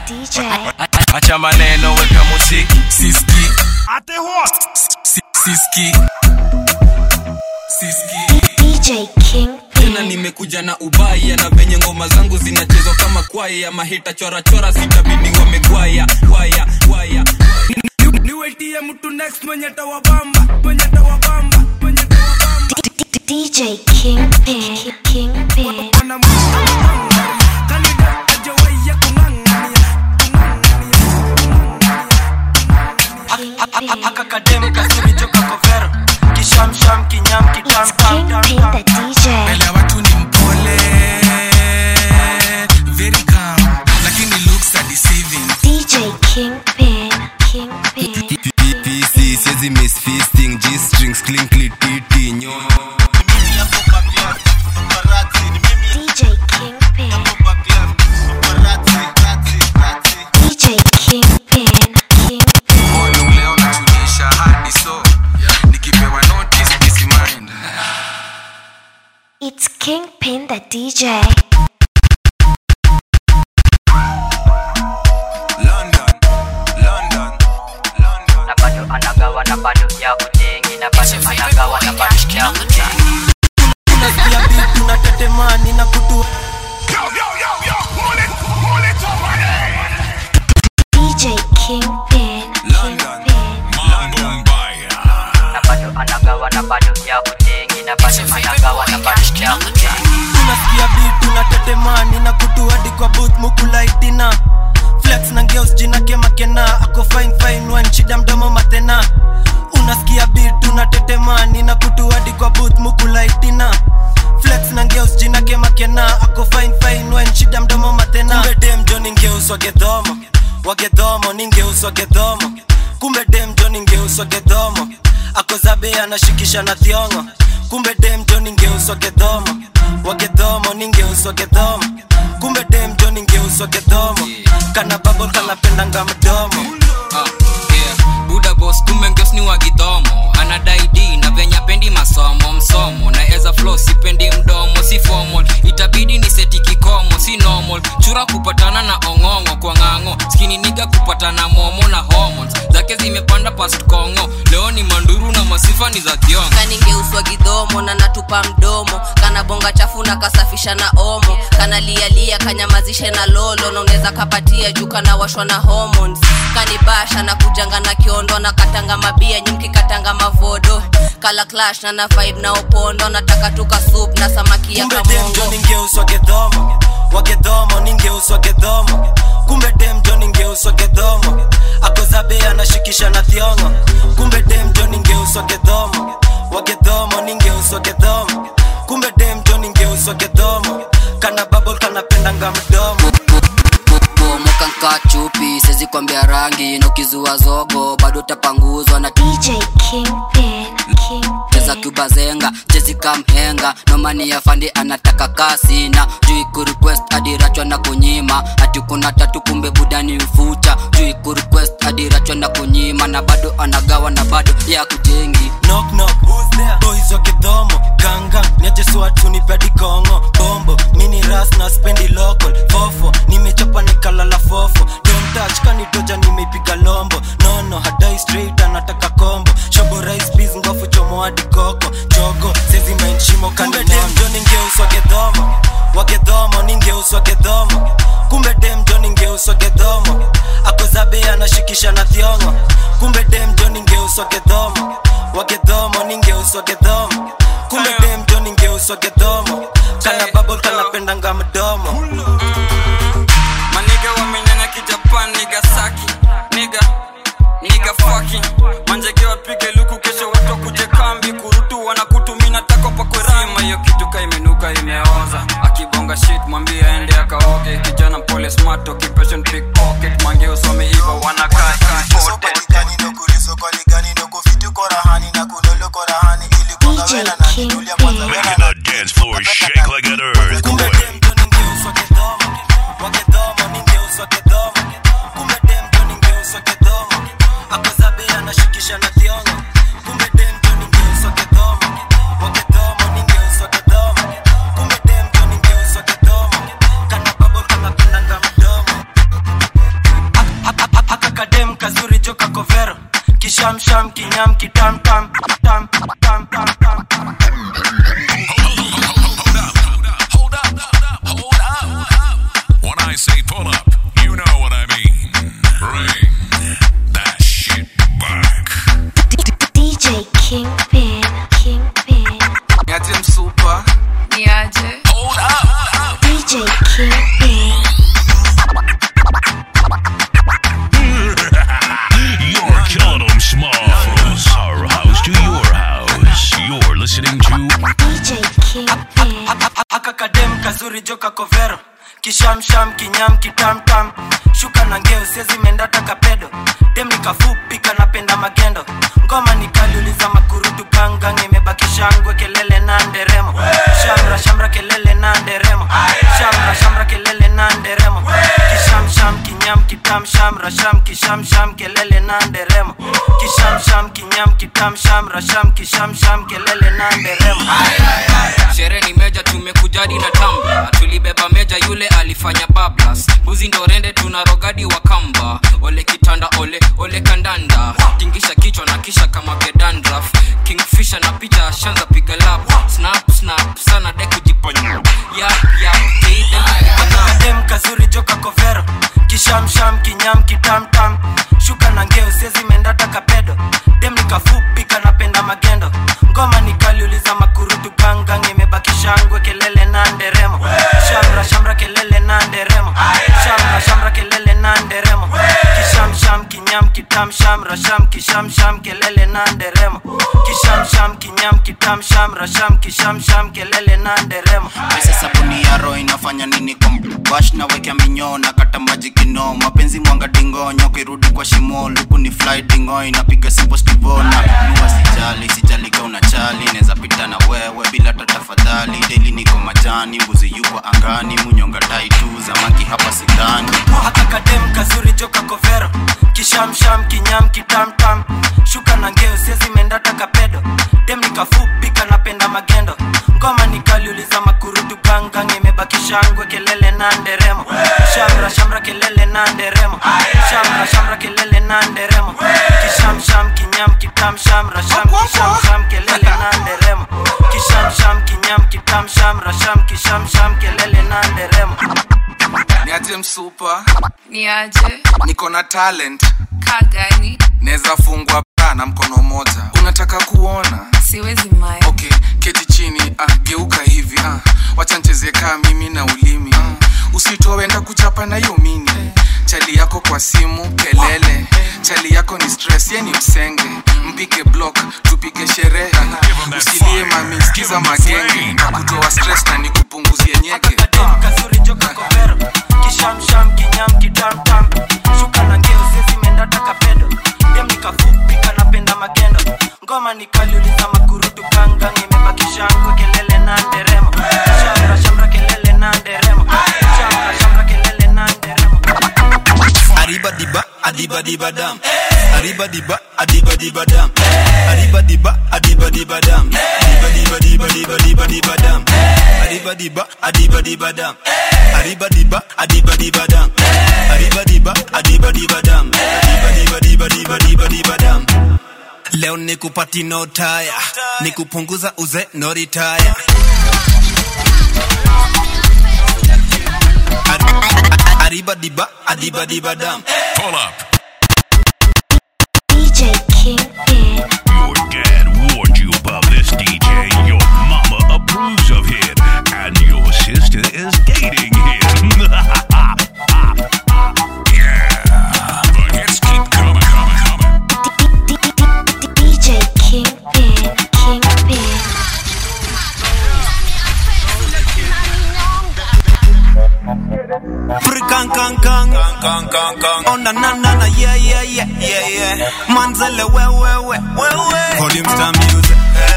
DJ. acha maneno weka muziki siski Si- siski siski DJ King tena nimekuja na ubaya na venye ngoma zangu zinachezwa kama kwaya mahita chorachora sitabidi wamegwaya waya waya niwetie mtu next mwenye tawabamba mwenye tawabamba mwenye tawabamba DJ King Pin. King Pin. akakadem kasimi joka kovero kishamsham kinyam kitam It's King Pin the DJ. mbele ya watu ni mpole very calm lakini looks are deceiving DJ King Pin. King Pin. pc siezi miss feasting g strings clinkly titi nyo DJ King Pin. DJ King Pin. King Pin. Olu leo nachunisha hadi so nikipewa notice peace mind It's King Pin the DJ. london london london na bado anagawa na bado ya ujengi na bado anagawa na bado ya ujengi unasikia vitu na tetemani na kutu DJ King Pin. King London. Pin. london na bado anagawa na bado ya ujengi na bado anagawa na bado ya ujengi unasikia vitu na tetemani na kutu hadi kwa booth mukulaitina flex na ngeus jina kemakena ako fine fine one shida mdomo matena unasikia vitu na tetemani na kutu hadi kwa booth mukulaitina flex na ngeus jina kemakena ako fine fine one shida mdomo matena kumbe dem jo ningeus wagedhomo wagedhomo ningeus wagedhomo kumbe dem jo ningeus wagedhomo ako zabe anashikisha na thiongo kumbe dem jo ningeus wagedhomo wagedhomo ningeus wagedhomo kumbe dem jo ningeus wagedhomo kana babo kanapendanga mdomo Ah, yeah. buda bos kumbe ngeos ni wagidhomo anadai d na venya pendi masomo msomo na eza flo sipendi mdomo si formal itabidi ni seti kikomo si normal chura kupatana na ong'ong'o kwa ng'ang'o skini niga kupatana momo na hormones zake zimepanda past kongo leo ni manduru na masifa ni za thiongo kaningeuswa gidhomo na natupa mdomo kana bonga chafu na kasafisha na omo kana lialia kanyamazishe na lolo na unaweza kapatia juu kana washwa na hormones kanibasha na kujanga na kiondo na katanga mabia nyimki katanga mavodo kala clash na na vibe na opondo nataka tuka soup na samaki ya kumbe dem jo kamongo ningeuswa gedhomo wagedhomo ningeuswa gedhomo kumbe dem jo ningeuswa gedhomo akozabe anashikisha na thiongo kumbe dem jo ningeuswa gedhomo wagedhomo ningeuswa gedhomo kumbe dem jo ningeuswa gedhomo kana babol kanapendanga mdomo mokanka chupi sezi kwambia rangi na ukizua zogo bado utapanguzwa na DJ King Pin. King cheza Pin. kubazenga chezi kamhenga nomani ya fandi anataka kasi na jui kurequest adirachwa na kunyima ati kuna tatu kumbe budani mfucha jui kurequest adirachwa na kunyima na bado anagawa na bado ya kujengi knock knock who's there boys wa kidhomo ganga niajeswatu nipedi kongo bombo mini ras na spendi local fofo nimechapa nikalala fofo don't touch kanitoja nimeipiga lombo nono hadai straight anataka kombo shobo rice peas ngofu chomo hadi koko jogo sezi mainshimo kanimjo ningeuswa gedhomo wagedhomo ningeuswa gedhomo kumbe demjo ningeuswa gedhomo akozabe anashikisha na thiongo kumbe demjo ningeuswa gedhomo wagedhomo ningeuswa gedhomo kumbe demjo ningeuswa gedhomo kana babol kanapendanga mdomo maniga wamenyanya kijapan niga saki niga niga faki manjege wapige luku kesho watu kuje kambi kurutu wanakutumina tako pakwerima hiyo kitu ka imenuka imeoza akibonga shit mwambie aende akaoge kijana pole smart occupation pickpocket mange usome hivo wanakaa important DJ King Pin. Making the dance floor shake like an kumbe earthquake. demjo ningeuswa gedhomo wagedhomo ningeuswa gedhomo kumbe demjo ningeuswa gedhomo akozabe anashikisha na thiongo kumbe demjo ningeuswa gedhomo wagedhomo ningeuswa gedhomo kumbe demjo ningeuswa gedhomo kana babol kanapendanga mdomo kishamsham kinyam kitam tam tam tam tam tam tam Hold up, hold up. When I say pull up, you know what I mean. Bring that shit back. DJ Kingpin, Kingpin, niaje msupa niaje Hold up. DJ Kingpin, You're killing them small. From our house to your house. You're listening to DJ Kingpin, aka kadem kazuri joka kovero kishamsham kinyam kitamtam shuka na ngeo siezi mendata kapedo dem nikafupi kanapenda magendo ngoma nikaliuliza makurutu gangang imebaki shangwe kelele na nderemo shamra shamra kelele na nderemo shamra shamra kelele na nderemo kishamsham kinyam kitam shamra sham kishamsham kelele na nderemo kishamsham kinyam kitam shamra sham kishamsham kelele na nderemo sherehe ni meja tumekujadi na tamba tulibeba meja yule alifanya bablas mbuzi ndo rende tuna rogadi wa kamba ole kitanda ole ole kandanda tingisha kichwa na kisha kama gedandraf kingfisha na picha shanza piga lap snap snap sana de kujiponya yap yap keide dem kazuri joka kovero kishamsham kinyam kitamtam shuka na ngeo siezi mendata kapedo dem nikafupi kanapenda magendo ngoma nikaliuliza makurutu gangang imebaki shangwe kelele na nderemo shamra shamra kelele na nderemo shamra shamra kelele na nderemo kishamsham kinyam kitam shamra sham kishamsham kelele na nderemo kishamsham kinyam kitam shamra sham kishamsham kelele na nderemo pesa sabuni ya roho inafanya nini kwa bash na wekea minyoo na kata maji kino mapenzi mwanga dingonyo kirudi kwa shimo luku ni fly dingo inapiga sipo stivona nua sijali sijali ka unachali neza pita na wewe bila tatafadhali deli niko majani mbuzi yuko angani munyonga tai tu zamaki hapa sidhani haka kadem kazuri joka kovero kishamsham kinyam kitamtam shuka na ngeo siezi mendata kapedo dem nikafupi kanapenda magendo ngoma nikaliuliza makurutu gangang imebaki shangwe kelele na nderemo shamra shamra kelele na nderemo shamra shamra kelele na nderemo kishamsham kinyam kitam shamra sham kishamsham kelele na nderemo kishamsham kinyam kitam shamra sham kishamsham kelele na nderemo niaje msupa niaje niko na talent kaa gani naweza fungwa bra na mkono moja unataka kuona siwezi mai okay keti chini ah, geuka hivi ah. wacha ncheze kaa mimi na ulimi ah. usitoe enda kuchapa na hiyo mini chali yako kwa simu kelele chali yako ni stress ye ni msenge mpige block tupige sherehe usilie mami sikiza magenge kutoa stress na nikupunguzie nyeke Dem kazuri joka kovero kishamsham kinyam kitamtam shuka na ngeo siezi mendata kapedo dem nikafupi kanapenda magendo ngoma nikaliuliza makurutu gangang imebaki shangwe kelele na nderemo shamra shamra kelele na nderemo shamra shamra kelele na nderemo Arriba diba, adiba diba dam. Arriba diba, adiba diba dam. Arriba diba, adiba diba dam. Diba diba diba diba diba diba dam. Arriba diba, adiba diba dam. Arriba diba, adiba diba dam. Arriba diba, adiba diba dam. Diba diba diba diba diba diba dam. Leo nikupati no taya, nikupunguza uze no retire. Arriba diba, adiba diba dam. pull up. DJ Kingpin, Your dad warned you about this DJ. Your mama approves of him. And your sister is dating him. yeah. The hits keep coming, coming, coming. DJ Kingpin, Kingpin, Free kang kang kang kang kang kang Oh na na na na yeah yeah yeah yeah yeah Manzele we we we we we Volume star music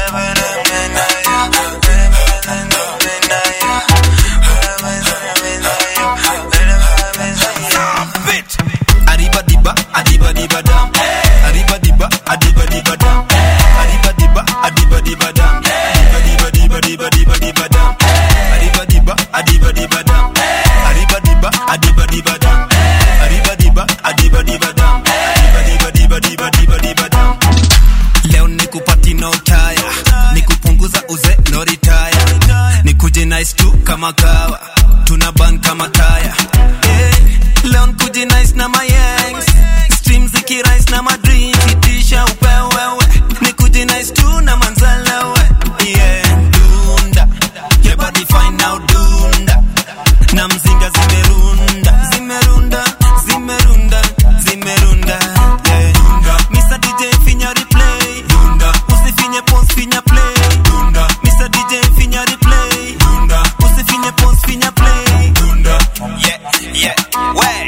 Bitch. Arriba diba, adiba diba dam. Arriba diba, adiba diba dam. Arriba diba, adiba diba dam. Diba diba diba diba diba diba dam. Arriba diba, adiba diba dam. Arriba diba, adiba diba dam. Arriba diba, adiba diba dam. Diba diba diba diba diba diba dam. kama kawa tuna ban kama taya hey, leo nkuji nice na mayangs stream zikirais na madrink itisha upewewe nikuji nice tu na manzalewe yeah dunda your body fine now dunda na mzinga zimerunda zimerunda zimerunda zimerunda yeah. Mr. DJ finya replay usifinye pause finya play Mr. DJ finya replay usifinye pause finya play yeah yeah way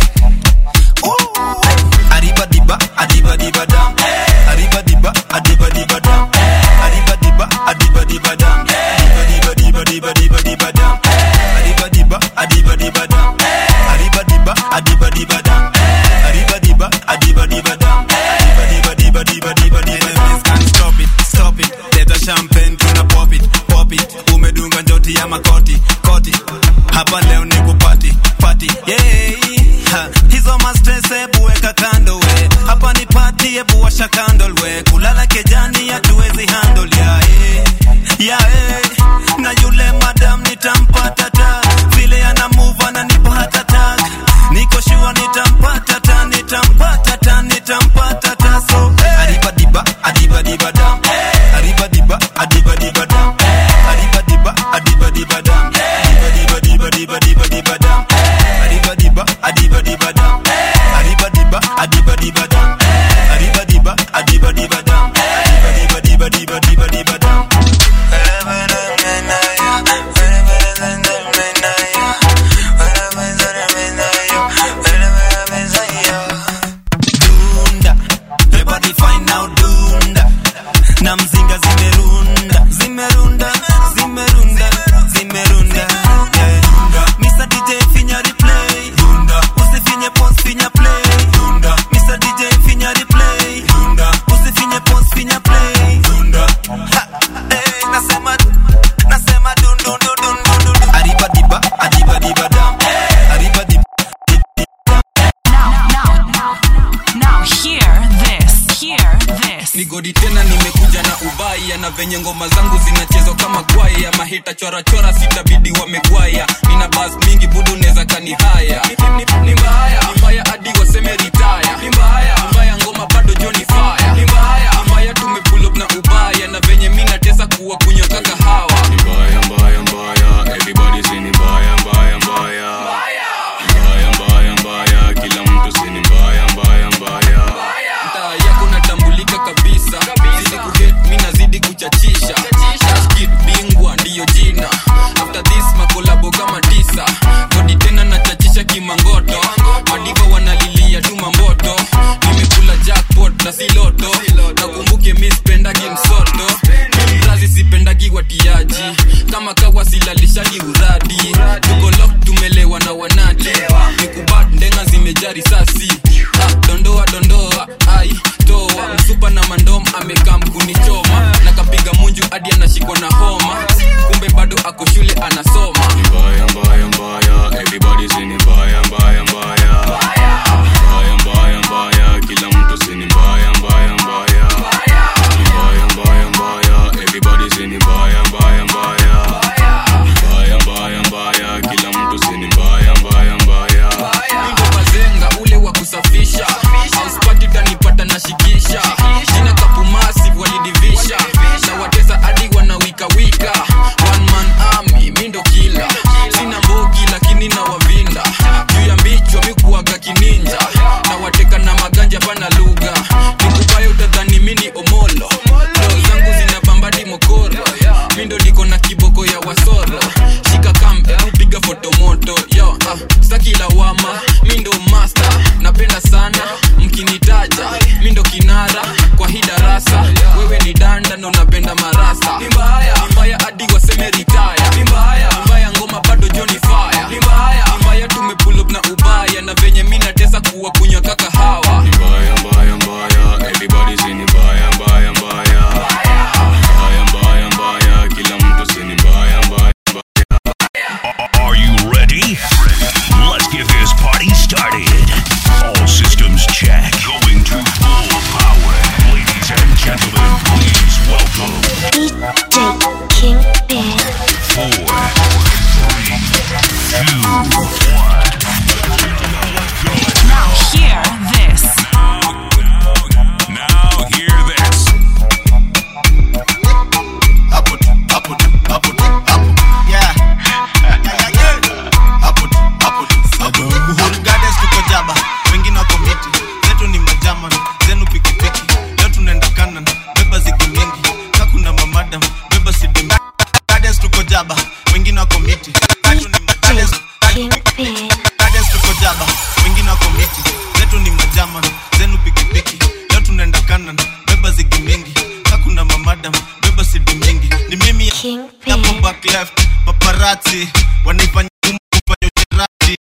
Ooh. Arriba diba adiba diba dam Arriba diba adiba diba dam Arriba diba adiba diba dam Diba diba diba diba diba diba dam Arriba diba adiba diba dam Arriba diba adiba diba dam Arriba diba adiba diba dam Diba diba diba diba diba diba Enemies can't stop it, stop it Leta champagne tuna pop it, pop it Umedunga njoti ya makoti, koti Hapa leo ni kupati, pati Yeah ha. Hizo mastress ebu weka kando we Hapa ni party ebu washa candle we Kulala kejani hatuwezi handle ya eh ya eh Na yule madam nitampata ta Vile ana move ananipa hata tag Niko sure nitampata ta nitampata ta nitampata ta so eh. Adiba diba adiba diba dam Adiba diba adiba diba dam Adiba diba adiba diba dam Diba diba diba diba diba diba dam Adiba diba adiba diba dam Adiba diba adiba diba dam Adiba diba adiba diba dam Adiba diba diba diba diba diba dam dunda Your body fine now dunda na mzinga zimerunda zimerunda zimerunda zimerunda yeah. Mr. DJ finya replay usifinye pause finya play Mr. DJ finya replay usifinye pause finya play Ha, eh, nasema nasema dun dun dun dun dun dun Arriba diba adiba diba dam Arriba diba Now hear this. Hear this. ni godi tena nimekuja na ubaya na venye ngoma zangu zinachezwa kama kwaya mahita chorachora sitabidi wamegwaya nina bas mingi budu neza kani haya ni, ni, ni mbaya ni mbaya hadi waseme ritaya ni mbaya ni mbaya ngoma bado joni faya ni mbaya ni mbaya tumepull up na ubaya na venye mi natesa kuwa kunywa kaka hawa Ni mbaya mbaya mbaya everybody say ni mbaya mbaya mbaya mbaya mbaya mbaya kila mtu say ni mbaya mbaya mbaya mtaa yako natambulika kabisa zidi kuget mi nazidi kuchachisha Shashkid bingwa ndiyo jina after this makolabo kama tisa kodi tena nachachisha kimangoto madiva wanalilia tu mamboto nimekula jackpot na siloto nakumbuke mi spendagi msoto mi mrazi sipendagi watiaji kama kawa silalishagi uradi tuko lock tumelewa na wanati nikubat ndenga zimejaa risasi ah, dondoa dondoa ai toa msupa na mandom amekam kunichoma na kapiga munju hadi anashikwa na homa kumbe bado ako shule anasoma Ni mbaya mbaya mbaya everybody say ni mbaya mbaya mbaya mbaya mbaya mbaya kila mtu say ni mbaya mbaya mbaya Ni mbaya mbaya mbaya everybody say ni mbaya mbaya mbaya mbaya mbaya mbaya kila mtu say ni mbaya mbaya mbaya ndo bazenga ule wa kusafisha auspati utanipata na shikisha jina kapumasi walidivisha na watesa hadi wanawikawika one man army mi ndo kila sina mbogi lakini na wavinda juu ya mbichwa mi kuwaga kininja na wateka na maganja pana lugha nikubaya utadhani mi ni omolo Roho zangu zina bambadi mokoro mi ndo niko na kiboko ya wasoro shika kampe piga fotomoto yo ah, staki lawama mi ndo master napenda sana mkinitaja mi ndo kinara kwa hii darasa wewe ni danda ndo napenda marasa ni mbaya ni mbaya hadi waseme ritaya ni mbaya ni mbaya ngoma bado joni fire ni mbaya ni mbaya tumepull up na ubaya na venye mi natesa kuwa kunywa kaka hawa Ni mbaya mbaya mbaya everybody say ni mbaya mbaya mbaya mbaya mbaya mbaya kila mtu say ni mbaya mbaya Are you ready? Let's get this party started. All systems check. Going to full power. Ladies and gentlemen, please welcome DJ Kingpin. four, back left paparazzi wanaifanya ngumu kufanya ucherati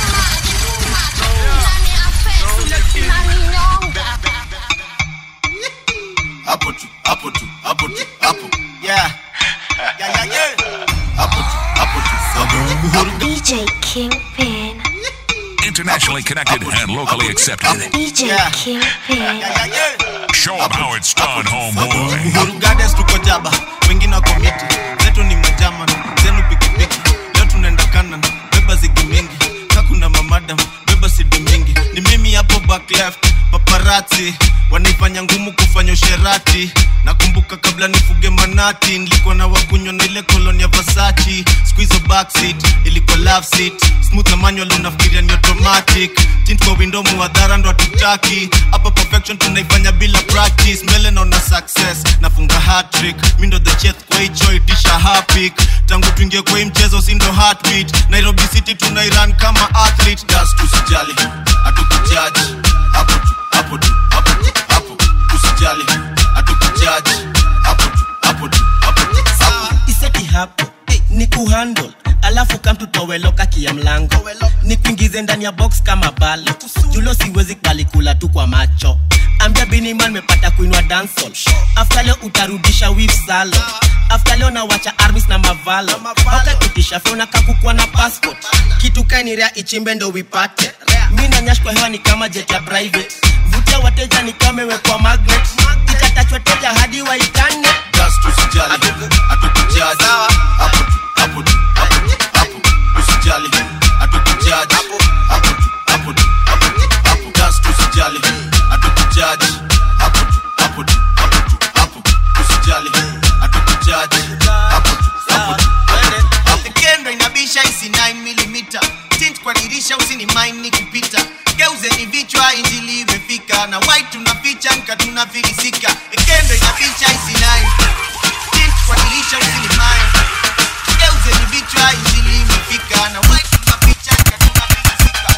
hapo tu hapo tu hapo tu hapo yeah yeah yeah yeah hapo tu hapo tu hapo DJ Kingpin. Internationally connected and locally accepted. DJ Kingpin. Show 'em how it's done, homeboy. Uhuru Gardens tuko jaba, wengine wako miti, zetu ni majaman, zenu pikipiki. Leo tunaenda kanan, beba zigi mingi, ka kuna mamadam, beba sidi mingi. Ni mimi hapo back left, paparazzi wanaifanya ngumu kufanya usherati. Nakumbuka kabla nifuge manati, nilikuwa na wakunywa na ile koloni ya Versace. Siku hizo backseat ilikuwa love seat, smooth na manual unafikiria ni automatic. Tint kwa window muadhara ndo hatutaki. Hapa perfection tunaifanya bila practice. Mbele naona success, nafunga hat-trick. Mi ndo the chef kwa hicho itisha hapik. Tangu tuingie kwa hii mchezo si ndo heartbeat. Nairobi City tunairan kama athlete. Just usijali, hatukujaji. Hapo tu, hapo tu, hapo tu, hapo. Usijali, hatukujaji. Hapo tu, hapo tu, hapo tu, hapo. iseti hapo ni kuhandle alafu kamtutoweloka kia mlango ni kuingize ndani ya box kama balo julo siwezi kalikula tu kwa macho ambia biniman mepata kuinwa dansol afta leo utarudisha wif salo afta leo nawacha armis na mavalo aukakitisha feuna kakukua na passport kitu kainirea ichimbe ndo wipate mi nanyash kwa hewa ni kama jet ya private vutia wateja ni kama imewekwa magnet itatachwa teja hadi waikane Just usijali, hatukujaji. Hapo tu, hapo tu, hapo tu, hapo. Usijali, hatukujaji. Hapo tu, hapo tu, hapo tu, hapo. Just usijali, hatukujaji. Hapo tu, hapo tu, hapo tu, hapo. Usijali, hatukujaji. Hapo tu, hapo tu, hapo tu. kendo inabisha isi 9mm tint kwa dirisha usini mind ni kupita geuzeni vichwa injili imefika na white tunaficha nka tunafilisika kendo inabisha isi 9 tint kwa dirisha usini mind geuzeni vichwa injili imefika na white tunaficha nka tunafilisika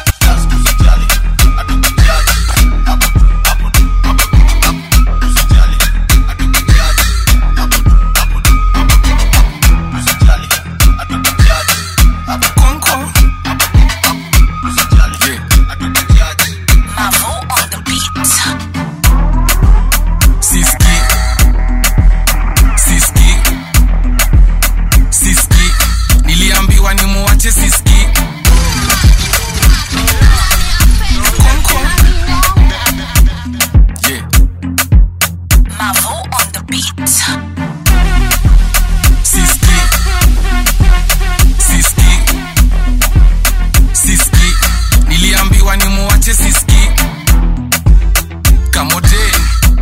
Siski. Siski. Siski. Niliambiwa ni muwache siski. Konko. Yeah. Siski. Siski. Siski. Niliambiwa ni muwache siski. Kamote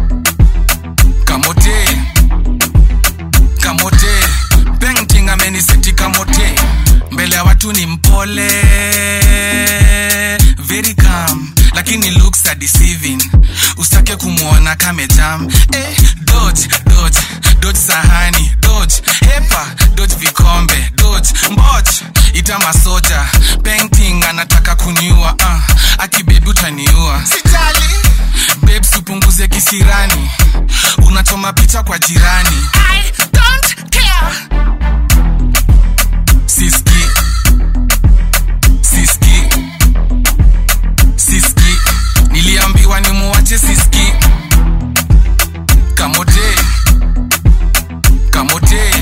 kamote kamote painting ameniseti kamote mbele ya watu ni mpole very calm lakini looks are deceiving usitake kumwona kamejam eh, dodge dodge dodge sahani dodge hepa dodge vikombe dodge mboch ita masoja painting anataka kuniua uh, akibebi utaniua sitali babes upunguze kisirani unachoma picha kwa jirani I don't care. siski siski siski niliambiwa ni muwache siski kamote kamote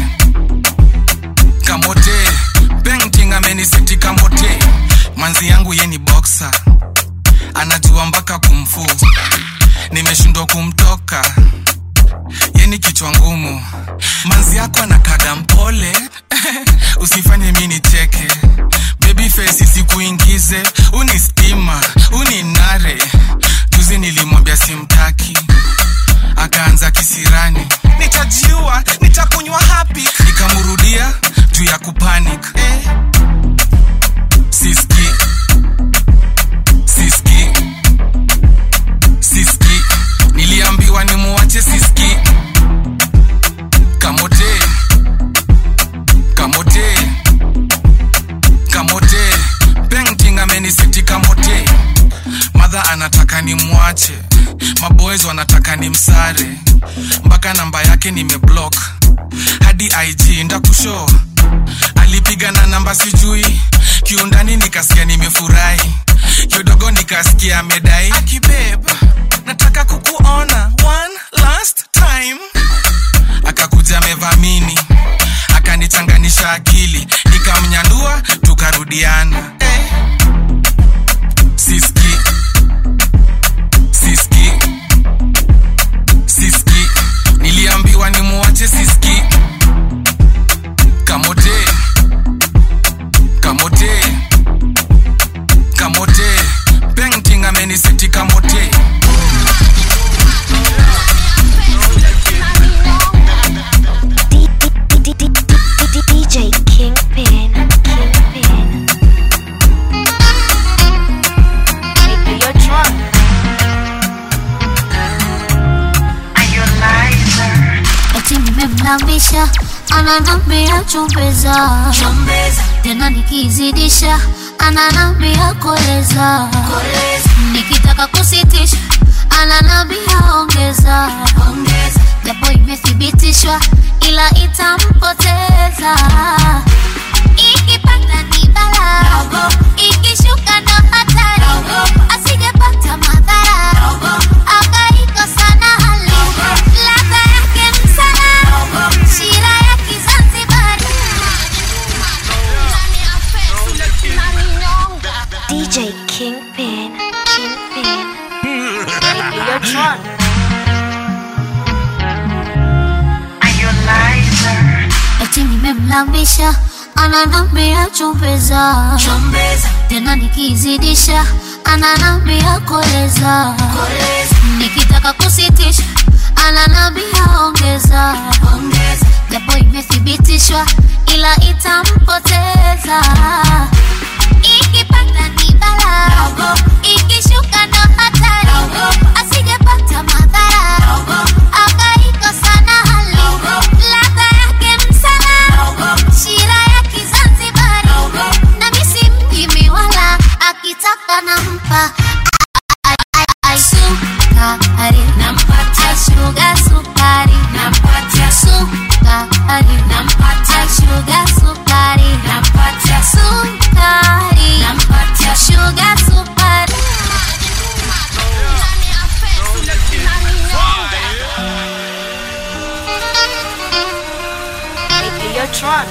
kamote painting ameniseti kamote manzi yangu ye ni boxer anajua mpaka kumfu nimeshindwa kumtoka yeni kichwa ngumu manzi yako anakaga mpole usifanye mi nicheke baby face isikuingize uni stima uni nare juzi nilimwambia simtaki akaanza kisirani nitajiua nitakunywa hapi nikamrudia juu ya kupanic eh. siski siski siski niliambiwa ni muwache siski kamote kamote kamote painting ameniseti kamote madha anataka ni mwache maboys wanataka ni msare mpaka namba yake nimeblock hadi ig ndakushow alipiga na namba sijui kiundani nikasikia nimefurahi kidogo nikasikia amedai akibeb nataka kukuona one last time akakuja amevamini akanichanganisha akili nikamnyandua tukarudiana eh. siski siski siski niliambiwa nimuache siski kamote kamote kamote painting ameniseti kamote DJ Kingpin. Kingpin. Maybe you're drunk. Are you a liar? eti nimemlambisha ananambia chumbeza tena nikizidisha ananambia koleza nikitaka kusitisha ananambia ongeza japo imethibitishwa ila itampoteza ikipanda ni bala ikishuka ndo hatari asijepata madhara akaikosa na hali ladha yake msala shira ya kizanzibari DJ Kingpin. Kingpin. Maybe you're drunk. Are you a liar? eti nimemlambisha ananambia chumbeza tena nikizidisha ananambia koleza nikitaka kusitisha ananambia ongeza japo imethibitishwa ila itampoteza ikipanda ni bala ikishuka ndo hatari asijepata madhara akaikosa na hali ladha yake msala shira ya kizanzibari na misi mjimi wala akitaka nampa sukari nampatia shuga sukari nampatia sukari nampatia shuga sukari nampatia sukari nampatia shuga sukari Maybe you're drunk.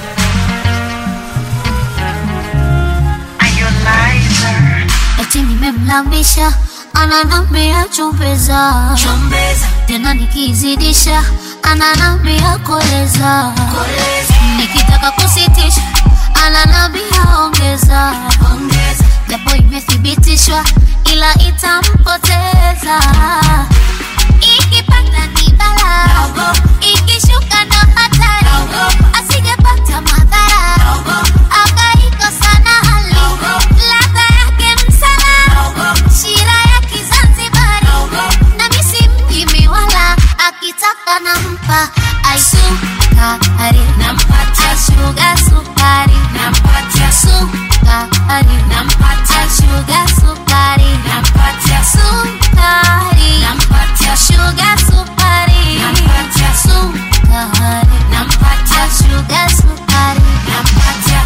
Are you a liar? eti nimemlambisha ananambia chumbeza tena nikizidisha ananambia koleza nikitaka kusitisha ananambia ongeza japo imethibitishwa ila itampoteza ikipanda ni bala ikishuka ndo hatari asijepata madhara akaikosa na hali ladha yake msala shira ya kizanzibari na misi mjimi wala akitaka nampa aisukari nampatia shuga sukari nampatia sukari nampatia shuga sukari nampatia sukari nampatia shuga sukari nampatia sukari nampatia shuga sukari nampatia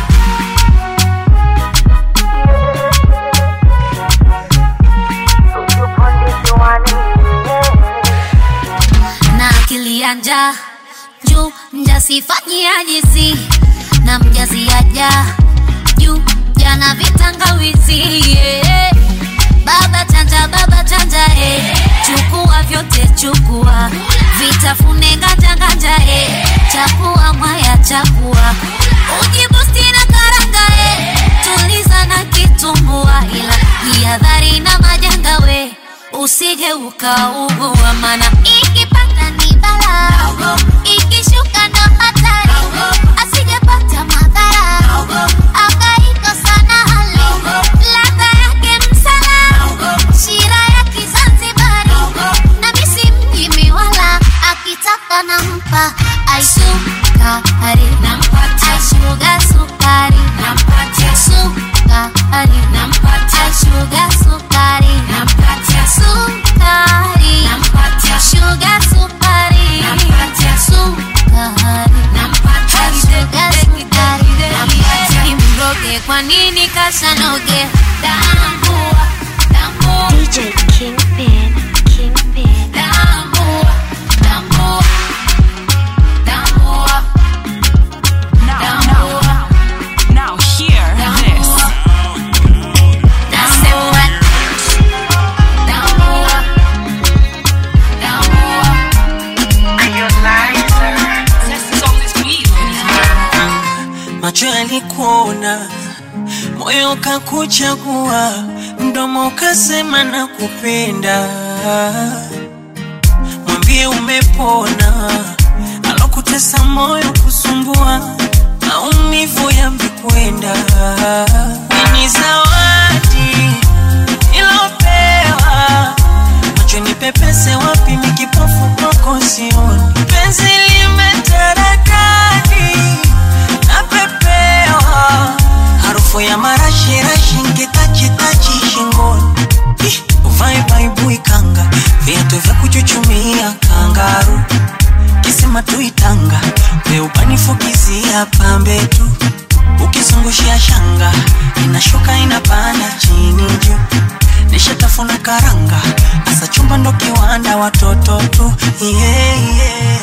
na akili ya njaa juu mjasifanyia jizi na mjaziaja juu jana vitangawizi yeah. baba chanja baba chanja eh. chukua vyote chukua vitafune nganja nganja eh. chakua mwaya chakua ujibusti na karanga eh. tuliza na kitumbua ila jihadhari na majanga we usije ukaugua mana ikipanda ni bala ikishuka ndo hatari asijepata madhara akaikosa na hali ladha yake msala shira ya kizanzibari na misi mjimi wala akitaka nampa aisukari nampatia shuga sukari nampatia sukari nampatia shuga sukari nampatia sukari nampatia shuga sukari nampatia sukari nampatia shuga sukari yashanoge tambua tambua DJ Kingpin, Kingpin. tambua tambua tambua Now, now, now, hear this. nasema tambua tambua macho yalikuona, moyo kakuchagua, mdomo ukasema na kupenda. Mwambie umepona, alokutesa moyo kusumbua, maumivu yamekwenda. Ni zawadi ilopewa, macho nipepese wapi, mikipofu kwako sioni, penzi limetaradadi napepewa harufu ya marashirashi nkitachitachi shingoni Ih, uvae baibui kanga viatu vya kuchuchumia kangaru kisima tuitanga weubanifukizia pambe tu ukizungushia shanga inashuka inapanda chini juu nishatafuna karanga asa chumba ndo kiwanda watoto tu yeah, yeah.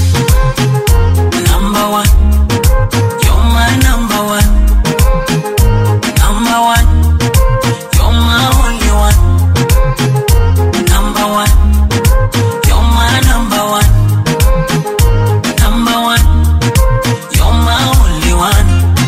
Number one. You're my number one. Number one. You're my only one. Number one. You're my number one. Number one. You're my only one.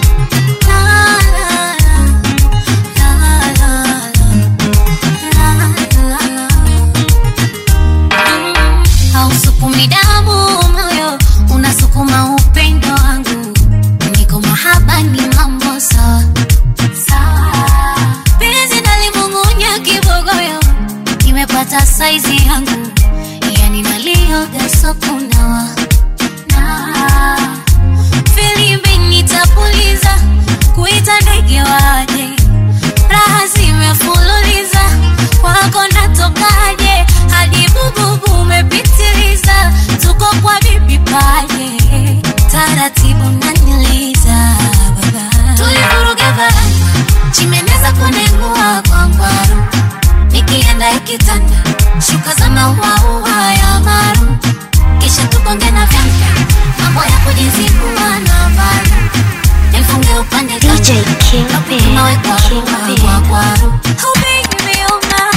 hausukumi damu moyo unasukuma upendo wangu niko mahaba ni mambo sawa sawa penzi nalimung'unya kibogoyo kimepata saizi yangu yani nalioga sokunawa na filimbi nitapuliza kuita ndege waje raha zimefululiza kwako natokaje hadi bububu umepitiliza tuko kwa bibi paje taratibu naniliza baba tulivuruga barama chimeneza kunengua kwa ngwaru nikienda ikitanda shuka za mauaua ya maru kisha tukonge na vyanga mambo ya kujizingua na varu nifunge upande DJ Kingpin, nawekwa Kingpin. kwa kwaru oh baby oh my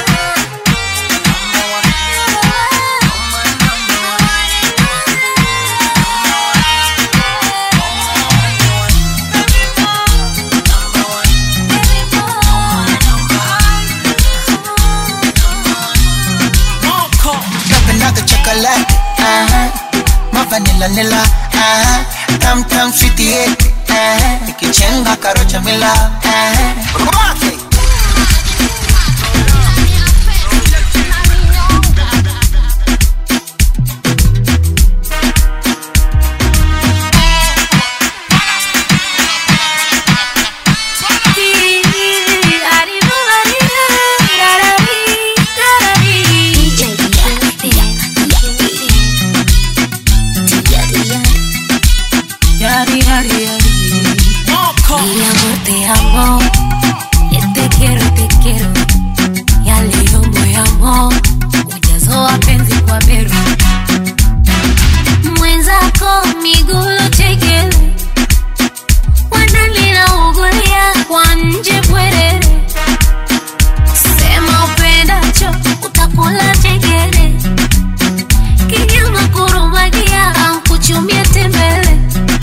napendaga chocolate uh-huh. mavanila nila uh-huh. tam tam sweetie yeti uh-huh. ikichenga karocha mila uh-huh. Rock it. DJ Kingpin, Yari, yari, yari. Mi amor, te amo. Eh, Te quiero, te quiero. Ya leo moyamo ujazo wa penzi kwa beru mwenzako migulu chekele wanalina ugulia kwa nje bwerere sema upendacho utakula chekele kinyama kurumagia au kuchumia tembele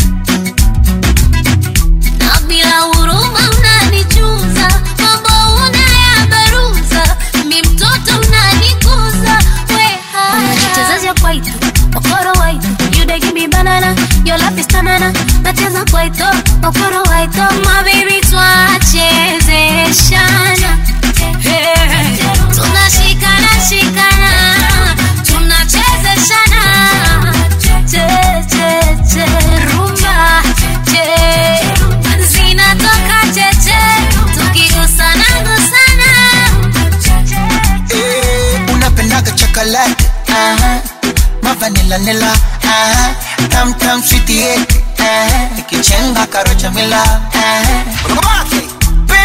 na bila huruma unanichuza mambo unayabaruza mi mtoto unanikuza wehaunachezesha kwaito okoro waito yudegimi banana yolapistanana nacheza kwaito okoro waito mabibi twachezeshana Hey, tunashikana shikana tunachezeshana che che che rumba che zinatoka cheche tukigusana gusana Eh, unapendaga chocolate uh-huh. mavanila nila uh-huh. tam tam sweetie yeti uh-huh. ikichenga karocha mila uh-huh. Rock it.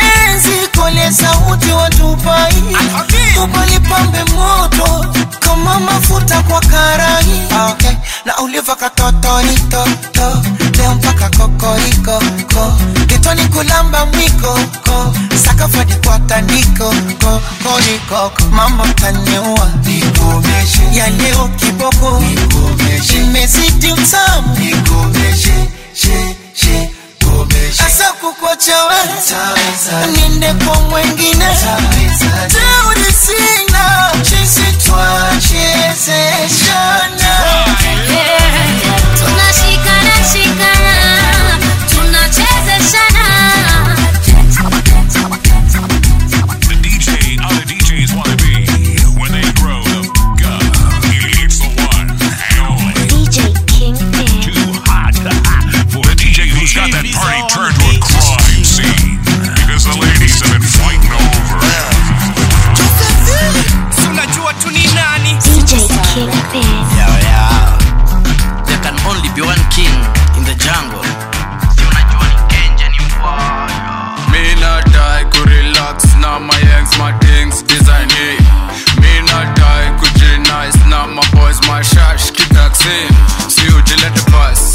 kole sauti watupai upalipambe moto kama mafuta kwa karai Ah, okay. na uliva katotoritoto leo mpaka kokoriko ko kitoni kulamba mwiko ko sakafadi kwa tandiko ko konikoko mama taniua nikomeshe ya leo kiboko nikomeshe imezidi utamu nikomeshe she she asa kukwacha we niende kwa mwengine teuri sina chisi twachezeshana tunashikana shikana tunachezeshana The DJ other DJs want to be when they grow up. It's the one and only DJ Kingpin. too hot for the DJ who's got that party turned to a crime scene because the ladies have been fighting over. unajua tu ni nani DJ Kingpin. Yo, yo. There can only be one king in the jungle. Si unajua ni Kenja ni mpoyo. Me not die ku relax na my ex my things design hey. Me not die ku G nice na my boys my shash ki taxi Si ujilete bus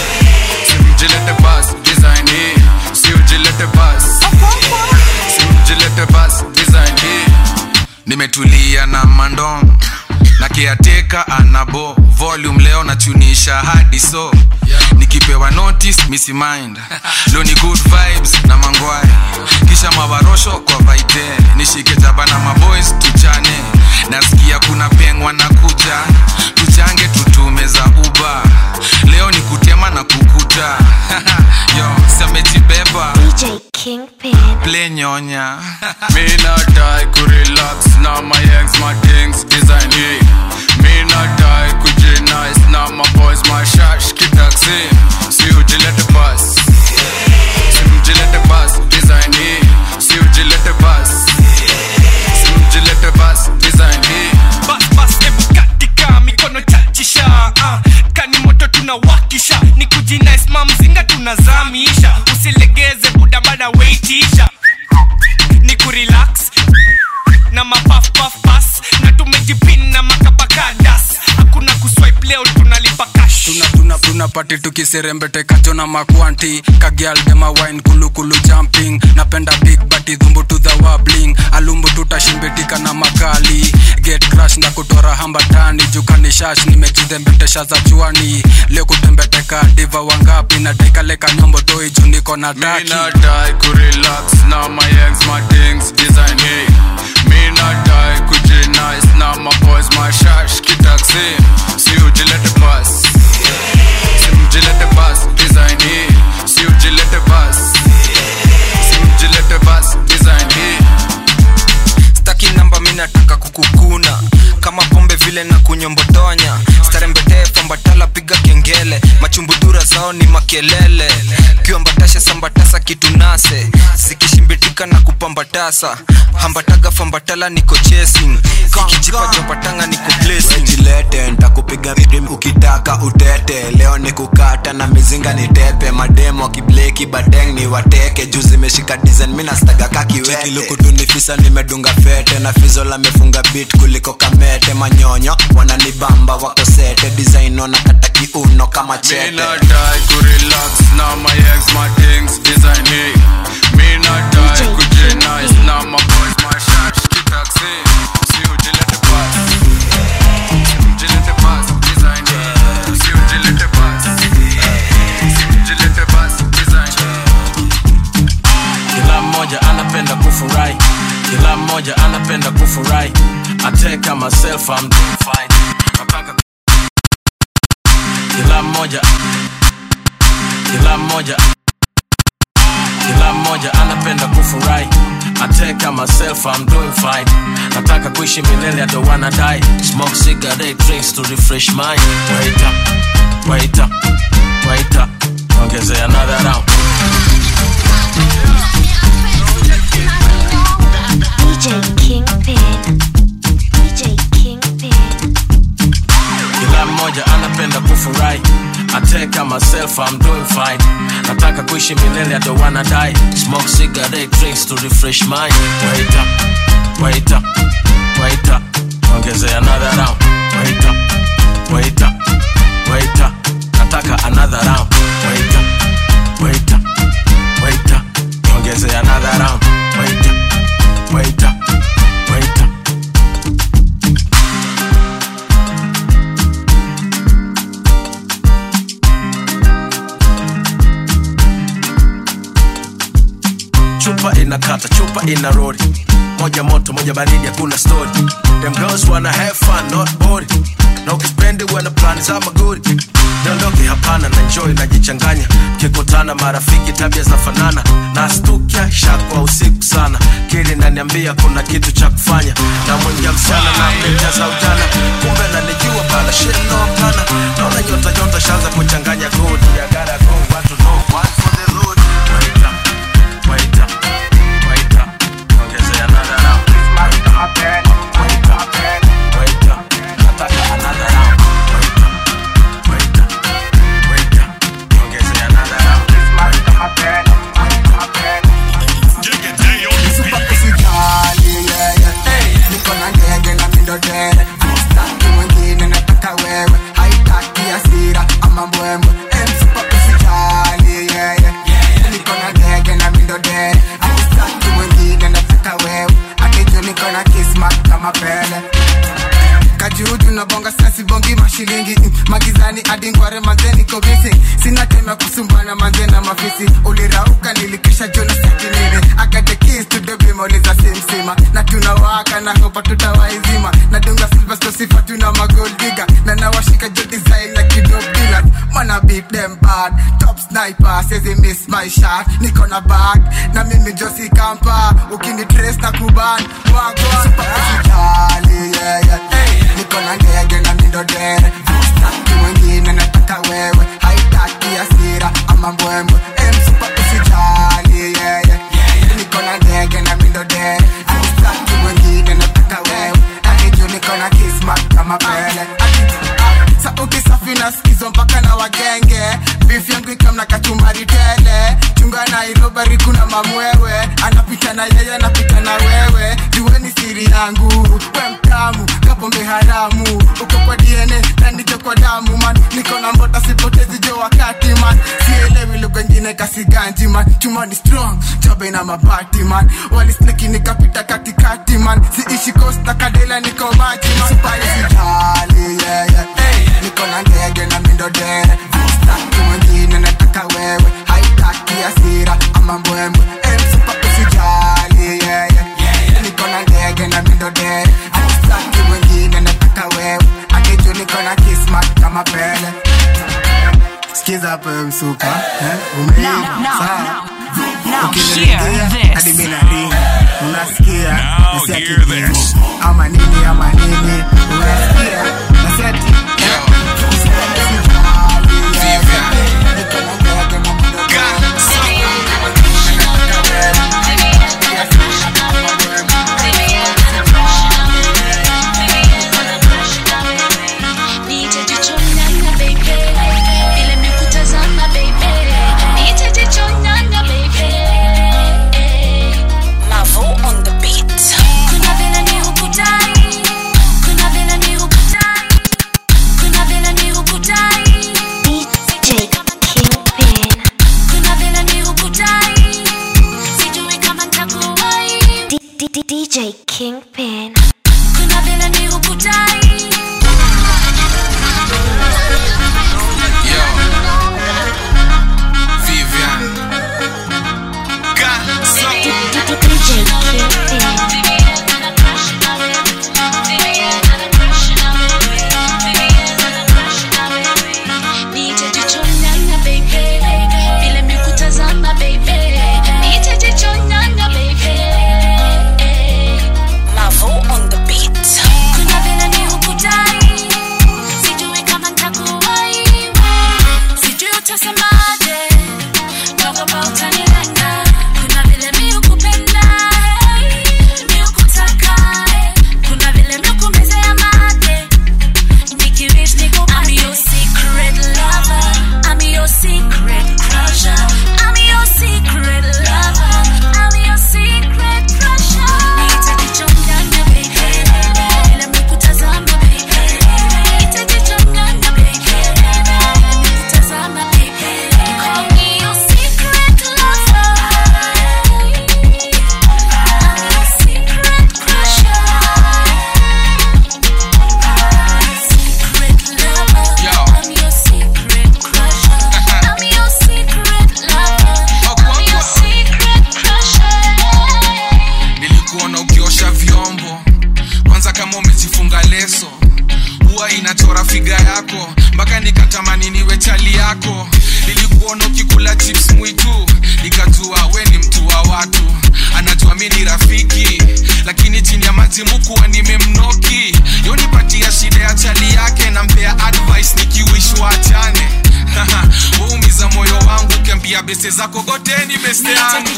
Si ujilete bus design hey. Si ujilete bus Si ujilete bus design hey. Nimetulia na mandong na kiateka anabo volume leo nachunisha hadi so nikipewa notice misi mind leo ni good vibes na mangwai kisha mawarosho kwa vaite nishike jaba na maboys tuchane nasikia kuna pengwa na kuja tuchange tutume za uba leo ni kutema na kukuta yo samejibeba DJ Kingpin. play nyonya me not die ku relax na my ex my things design hey. me not die ku G nice na my boys my shash ki taxi si ujilete bus si ujilete bus design hey. si ujilete bus si ujilete bus design hey. bas bas ebu katika mikono chachisha uh, kani moto tunawakisha ni kujinais mamzinga tunazamisha usilegeze budabada weitisha ni kurelax na mapafpafpas na tumejipin na makapakadas hakuna kuswipe leo tunalipa cash tuna tuna tuna pati tukiserembete kacho na makwanti kagial dema wine kulukulu jumping napenda big bati dhumbu to the wabling alumbu tutashimbitika na makali get crash na kutora hambatani jukani shash nimejidhembetesha za chuani leo kutembeteka diva wangapi na dekaleka nyombo toi juu niko na taki Me not die ku relax na my ex my things design hey. Me not die ku G nice na my boys my shash ki taxi si ujilete bus si ujilete bus design hey. si ujilete bus si ujilete bus design hey. staki namba mi nataka kukukuna kama pombe vile na kunyombotonya starembetee fambatala piga kengele machumbudura zao ni makelele kiwambatasha sambatasa kitunase zikishimbitika na kupambatasa hambataga fambatala niko chasing kikijipa jombatanga niko blessing jilete ntakupiga ridim ukitaka utete leo ni kukata na mizinga ni tepe mademo akibleki badeng ni wateke juu zimeshika design mi nastaga kakiwetekilukutunifisa nimedunga fete na fizo lamefunga bit kuliko kamete manyonyo wananibamba wako sete design wanakata kiuno kama Me chete not die ku relax na my ex my things design hey. Me not die ku G nice na my boys my shash ki taxi si ujilete bus si ujilete bus design hey. si ujilete bus si ujilete bus design kila mmoja anapenda kufurahi kila mmoja anapenda kufurahi ateka myself I'm doing fine Napaka kila mmoja kila mmoja kila mmoja anapenda kufurahi ateka myself I'm doing fine nataka kuishi milele I don't wanna die smoke cigarette drinks to refresh mind wait up wait up wait up ongezea another round DJ Kingpin. DJ Kingpin. kila mmoja anapenda kufurahi ateka myself I'm doing fine fine nataka kuishi milele I don't wanna die smoke cigarette drinks to refresh mind wait up wait up wait up ongeze another round wait up wait up wait up nataka another round wait up wait up wait up ongeze another round wait up wait up wait up chupa inakata chupa ina rori moja moto moja baridi hakuna story them girls wanna have fun not bored na ukispendi wana plani za magori niondoke hapana na enjoy najichanganya kikutana marafiki tabia zinafanana na stukia shakwa usiku sana kili naniambia kuna kitu cha kufanya na mwingia msichana na mmejaza ujana kumbe nanijua bana sheno hapana naona nyota nyota shaanza kuchanganya kodi I gotta go, want to know, one for the road. Wait up, wait up, wait up. Ongeze another round. Wait up, wait up, wait up. Nataka another round. Wait up, wait up, wait up. Ongeze another round. Usijali, yeah, yeah. Hey, niko na ndege na mindodere Sitaki mwingine nataka wewe haitaki hasira ama mbwembwe Eh, msupa usijali, yeah, yeah. niko na ndege na mindodere Sitaki mwingine nataka wewe akijua niko na kismat kama pele kajuju na bonga sasi bongi mashilingi mm, magizani hadi ngware manze niko busy sina time ya kusumbana manze na mafisi ulirauka nilikisha jona sakinini akate keys to the beam uliza simsima na tunawaka na hopa tutawaizima na dunga silver sto sifa tuna magold digger na nawashika jo design na kidop dealer mana beat them bad top sniper says he miss my shot niko na bag na mimi josi kampa ukini trace na kuban wagwa super usijali yeah yeah hey niko na ndege na mindodere staki mwingine nataka wewe haitaki hasira ama mbwembwe Eh, msupa usijali yeah, yeah. niko na ndege na mindodere staki mwingine nataka wewe akiju niko na kismat kama pele sauti safi na skizo mpaka na wagenge bif yangu ikamna kachumbari tele chunga nairobari kuna mamwewe anapita na yeye anapita na wewe jueni siri yangu we mtamu kapombe haramu uko kwa dna na niko kwa damu man niko na mbota sipotezi jo wakati man sielewi lugha ingine kasiganji man chuma ni strong jobe na mabati man walisleki nikapita katikati man siishi coast na kadela niko maji man Sipai sijali yeah, yeah. Hey, niko na ndege na mindodere staki mwingine nataka wewe haitaki hasira ama mbwembwe Eh, msupa usijali yeah, yeah. niko na ndege na mindodere staki mwingine nataka wewe akiju niko na kismat kama pele sikiza hapo wewe msupa eh? umeiva now, sawa now Ukinilegea, hear this. hadi mimi naringa unasikia Now Nasikia hear kipigo. this. ama nini ama nini unasikia nasikia ati Nitajichonyanga baby, vile nimekutazama baby, nitajichonyanga baby. Mavo on the beat. Kuna vile ni hukudai, kuna vile ni hukudai, kuna vile ni hukudai. DJ Kingpin. Kuna vile ni hukudai, sijui kama nitakuwahi. D- D- DJ Kingpin. Kuna vile ni hukudai. Vivian. DJ Kingpin. Nitajichonyanga baby, vile nimekutazama baby, nitajichonyanga baby. Mavo ambia beste zako goteni beste yangu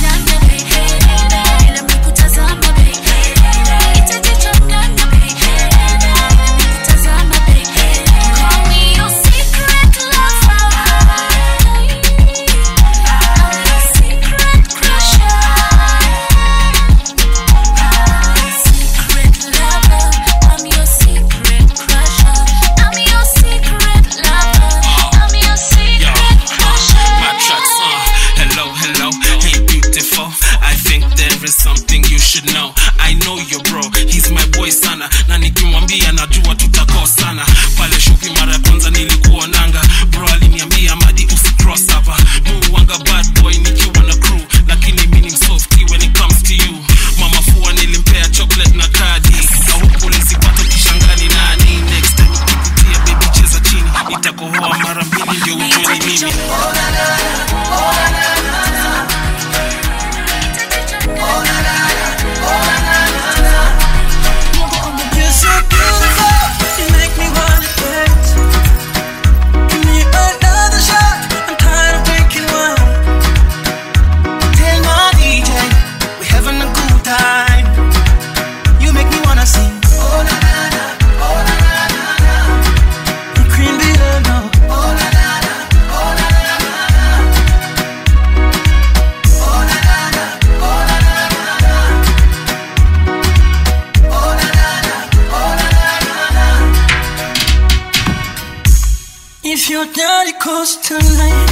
Yo, uh, my tracks, uh, hello, hello, hey beautiful. I think there is something you should know. I know your bro, he's my boy sana, na nikimwambia najua tutakosana. Pale shughuli mara ya kwanza nilikuonanga, bro aliniambia madi usicross hapa. Muwanga bad boy nikiwa na crew, lakini mimi ni msofty when it comes to you. Mama fua nilimpea chocolate na kadi, na huku nisipata kishangani nani. Next time ukikutia baby cheza chini, itakohoa mara mbili ndio ujue ni mimi. You're so beautiful, you make me wanna dance. Give me another shot, I'm tired of drinking wine. Tell my DJ, we having a good time. You make me wanna sing. Oh na na na, oh na na na na. You cream me no. Oh na na na, oh na na na na. Oh na na na, oh na na na na. Oh na na na, oh na na na na. If your daddy calls tonight,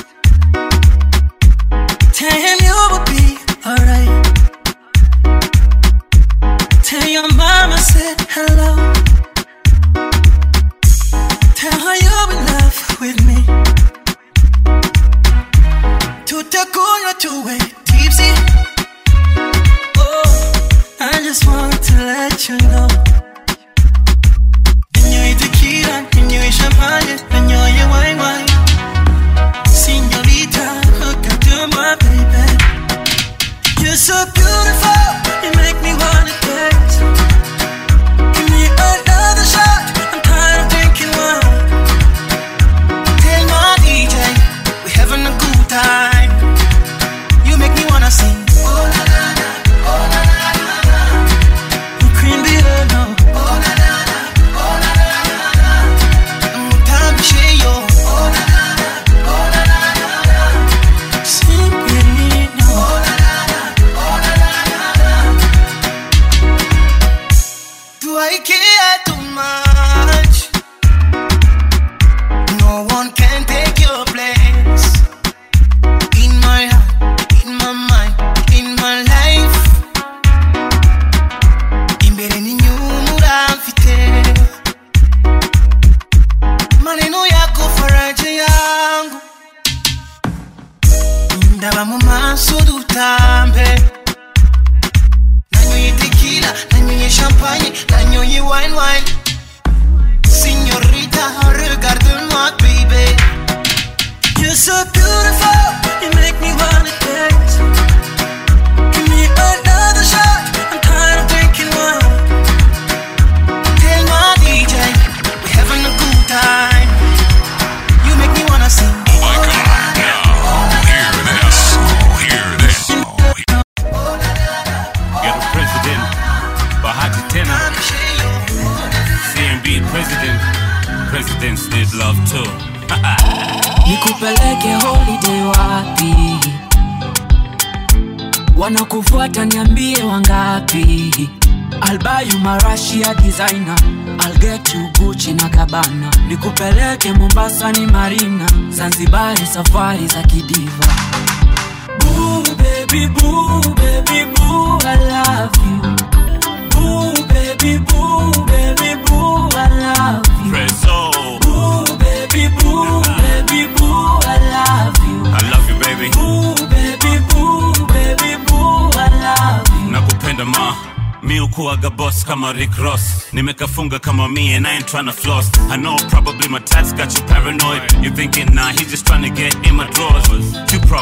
tell him you will be alright. Tell your mama said hello. Tell her you're in love with me. Tutakunywa tuwe tipsy. Oh, I just want to let you know. Ninywe tequila, ninywe champagne, ninywe wine wine. Señorita, hook up to my baby. You're so beautiful, you make me wanna dance. Give me another shot, I'm tired of drinking wine. Tell my DJ, we having a good time. You make me wanna sing. Oh na na na, oh na na na na. You cream me no. Oh na na na, oh na na na na. Mutambi yo. Oh na na na, oh na na na na. Sing with me no. Oh na na na, oh na na na na. Do I care too much? No one can take your place. In my heart, in my mind, in my life. Imbere n'inyuma mfite maneno yako faraja yangu ndaba mu maso dutambe nanyoye tequila nanyoye champagne nanyoye wine wine Signorita, regarde-moi, baby. You're so beautiful, you make me wanna dance. Give me another shot, I'm tired of drinking wine. Tell my DJ, we having a good time. You make me wanna sing. Oh my god, now hear this. Hear this. Ghetto President Bahati tena CMB President Presidents need love too nikupeleke holiday wapi wanakufuata niambie wangapi I'll buy you marashia designer I'll get you Gucci na Cabana nikupeleke Mombasa ni Marina Zanzibari safari za kidiva Boo baby boo baby boo I love you Boo baby boo baby boo I love you Preso Boo baby boo baby boo I love you I love you baby Boo baby boo baby boo I love you nakupenda ma mi ukuaga boss kama Rick Ross nimekafunga kama me and I ain't tryna floss I know probably my tats got you paranoid you thinking nah he's just trying to get in my drawers two problems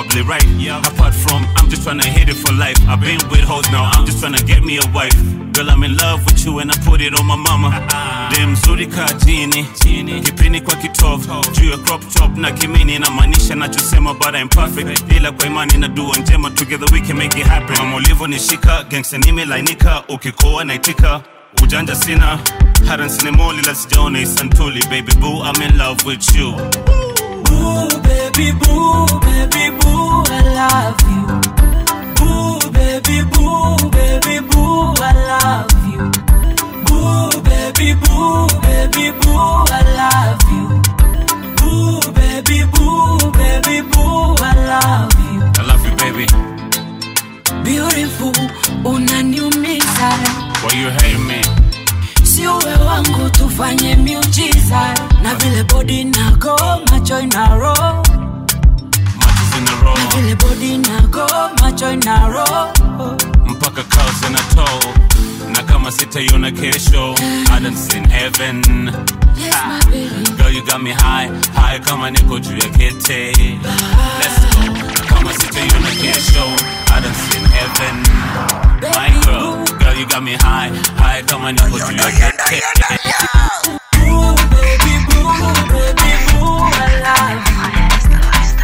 probably right. Apart from, I'm just tryna hit it for life. I've been with hoes now, I'm just tryna get me a wife. Girl, I'm in love with you and I put it on my mama. Dem mzuri ka jini, kipini kwa kitovu, juu ya crop top na kimini inamaanisha nachosema but I'm perfect. Ila kwa imani na dua njema, together we can make it happen. Mama ulivyonishika, gangsta nimelainika, ukikoa naitika ujanja sina hata nsinemoli la sijaona isantuli baby boo I'm in love with you Boo, baby boo, baby boo, I love you. Boo, baby boo, baby boo, I love you. Boo, baby boo, baby boo, I love you. Boo, baby boo, baby boo, I love you. I love you baby Beautiful, unaniumiza. why you hate me Si uwe wangu tufanye miujiza na vile body nago macho inaro matches in a row na vile body nago macho inaro mpaka cows in a toe na kama sitaiona kesho I done seen heaven Ah, Girl, you got me high, high kama niko juu ya kete Let's go, na kama sitaiona kesho I done seen heaven My girl, girl, you got me high, high kama niko juu ya kete Boo, baby boo, baby boo, I love you.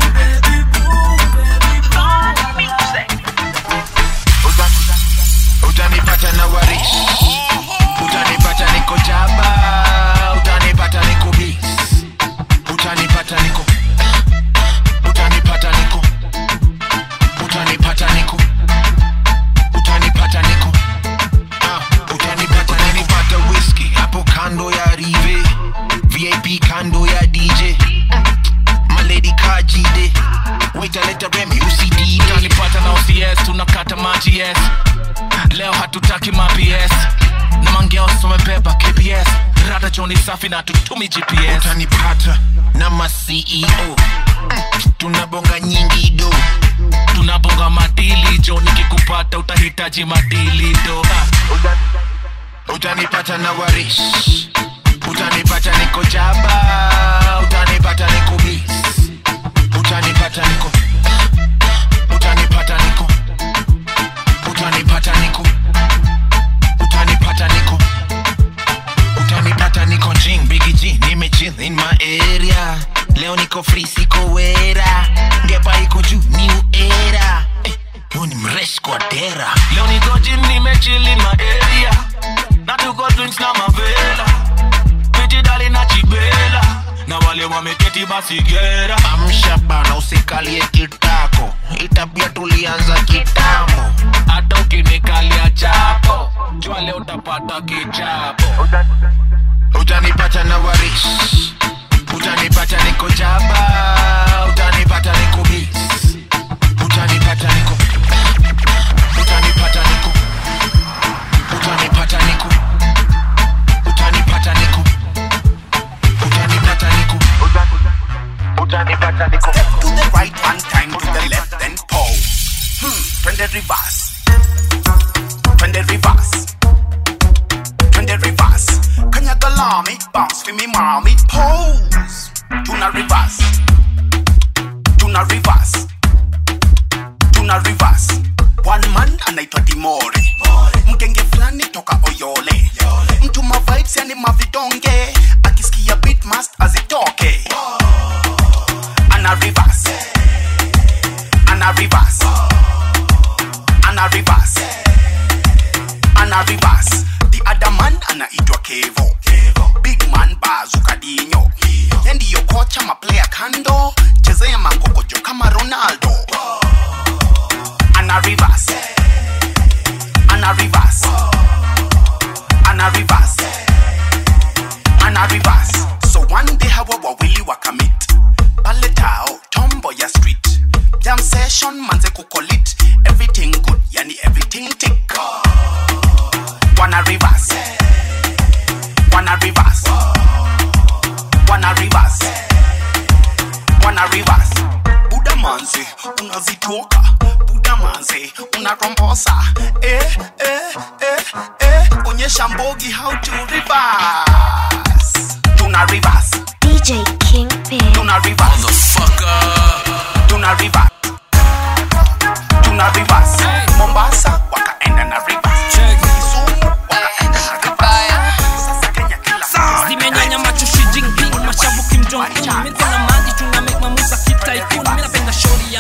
utanipata na warish utanipata niko jaba utanipata niko bis utanipata niko utanipata niko utanipata niko utanipata niko Ah, utanipata nilipata whisky hapo kando ya rive vip kando ya dj maledi kajide waitaleta remi usidide utanipata na OCS tunakata maji yes leo hatutaki maps na mangeos wamebeba kps rada joni safi na tutumi gps utanipata na maceo tunabonga nyingi do tunabonga madili jo nikikupata utahitaji madili do Ah. utanipata na warish utanipata niko jaba utanipata niko bis utanipata niko utanipata niko utanipata niko utanipata niko utanipata niko jing bigi g nimechill in my area leo niko free siko wera ngepa iko juu new era eh, huyu ni mresh kwa dera leo niko jim nimechili maeria na tuko drinks na mavela pitidali na chibela na wale wameketi basi gera amsha bana usikalie kitako itabia tulianza kitambo hata ukinikalia chapo jua leo utapata kichapo utanipata na warish utanipata niko jaba utanipata niko bis utanipata niko utanipata niko utanipata niko utanipata niko utanipata niko utanipata niko Step to the right, one time to the left, then pose. Hmm, twende reverse. Twende reverse. Twende reverse. Kanyaga lami, bounce for me mommy, pose. Tuna reverse. Tuna reverse. Tuna reverse. One man anaitwa Dimore. Mgenge fulani toka Oyole. Mtu ma vibes yani mavidonge. Akisikia beat must azitoke. Ana reverse. Ana reverse. Ana reverse. Ana reverse. The other man anaitwa Kevo. Big man bazuka dinyo. Yeye ndiyo kocha maplayer kando. Chezea makokojo kama Ronaldo. Ana reverse. Ana reverse. Ana reverse. Ana reverse. So one day hawa wawili wakamit pale tao tombo ya street jam session manze kukolit everything good yani everything tick wana reverse wana reverse wana reverse wana reverse buda manze unazitoka buda manze unarombosa eh, eh, eh, eh. onyesha mbogi how to reverse tuna reverse DJ Kingpin. tuna reverse tuna reverse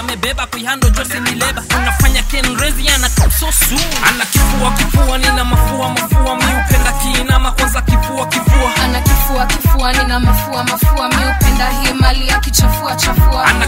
amebeba kuihando josi ni leba unafanya kenrezi ana sosu ana kifua kifua nina mafua mafua miupenda kiinama kwanza kifua kifua ana kifua kifua nina mafua mafua miupenda hii mali ya kichafua chafua ana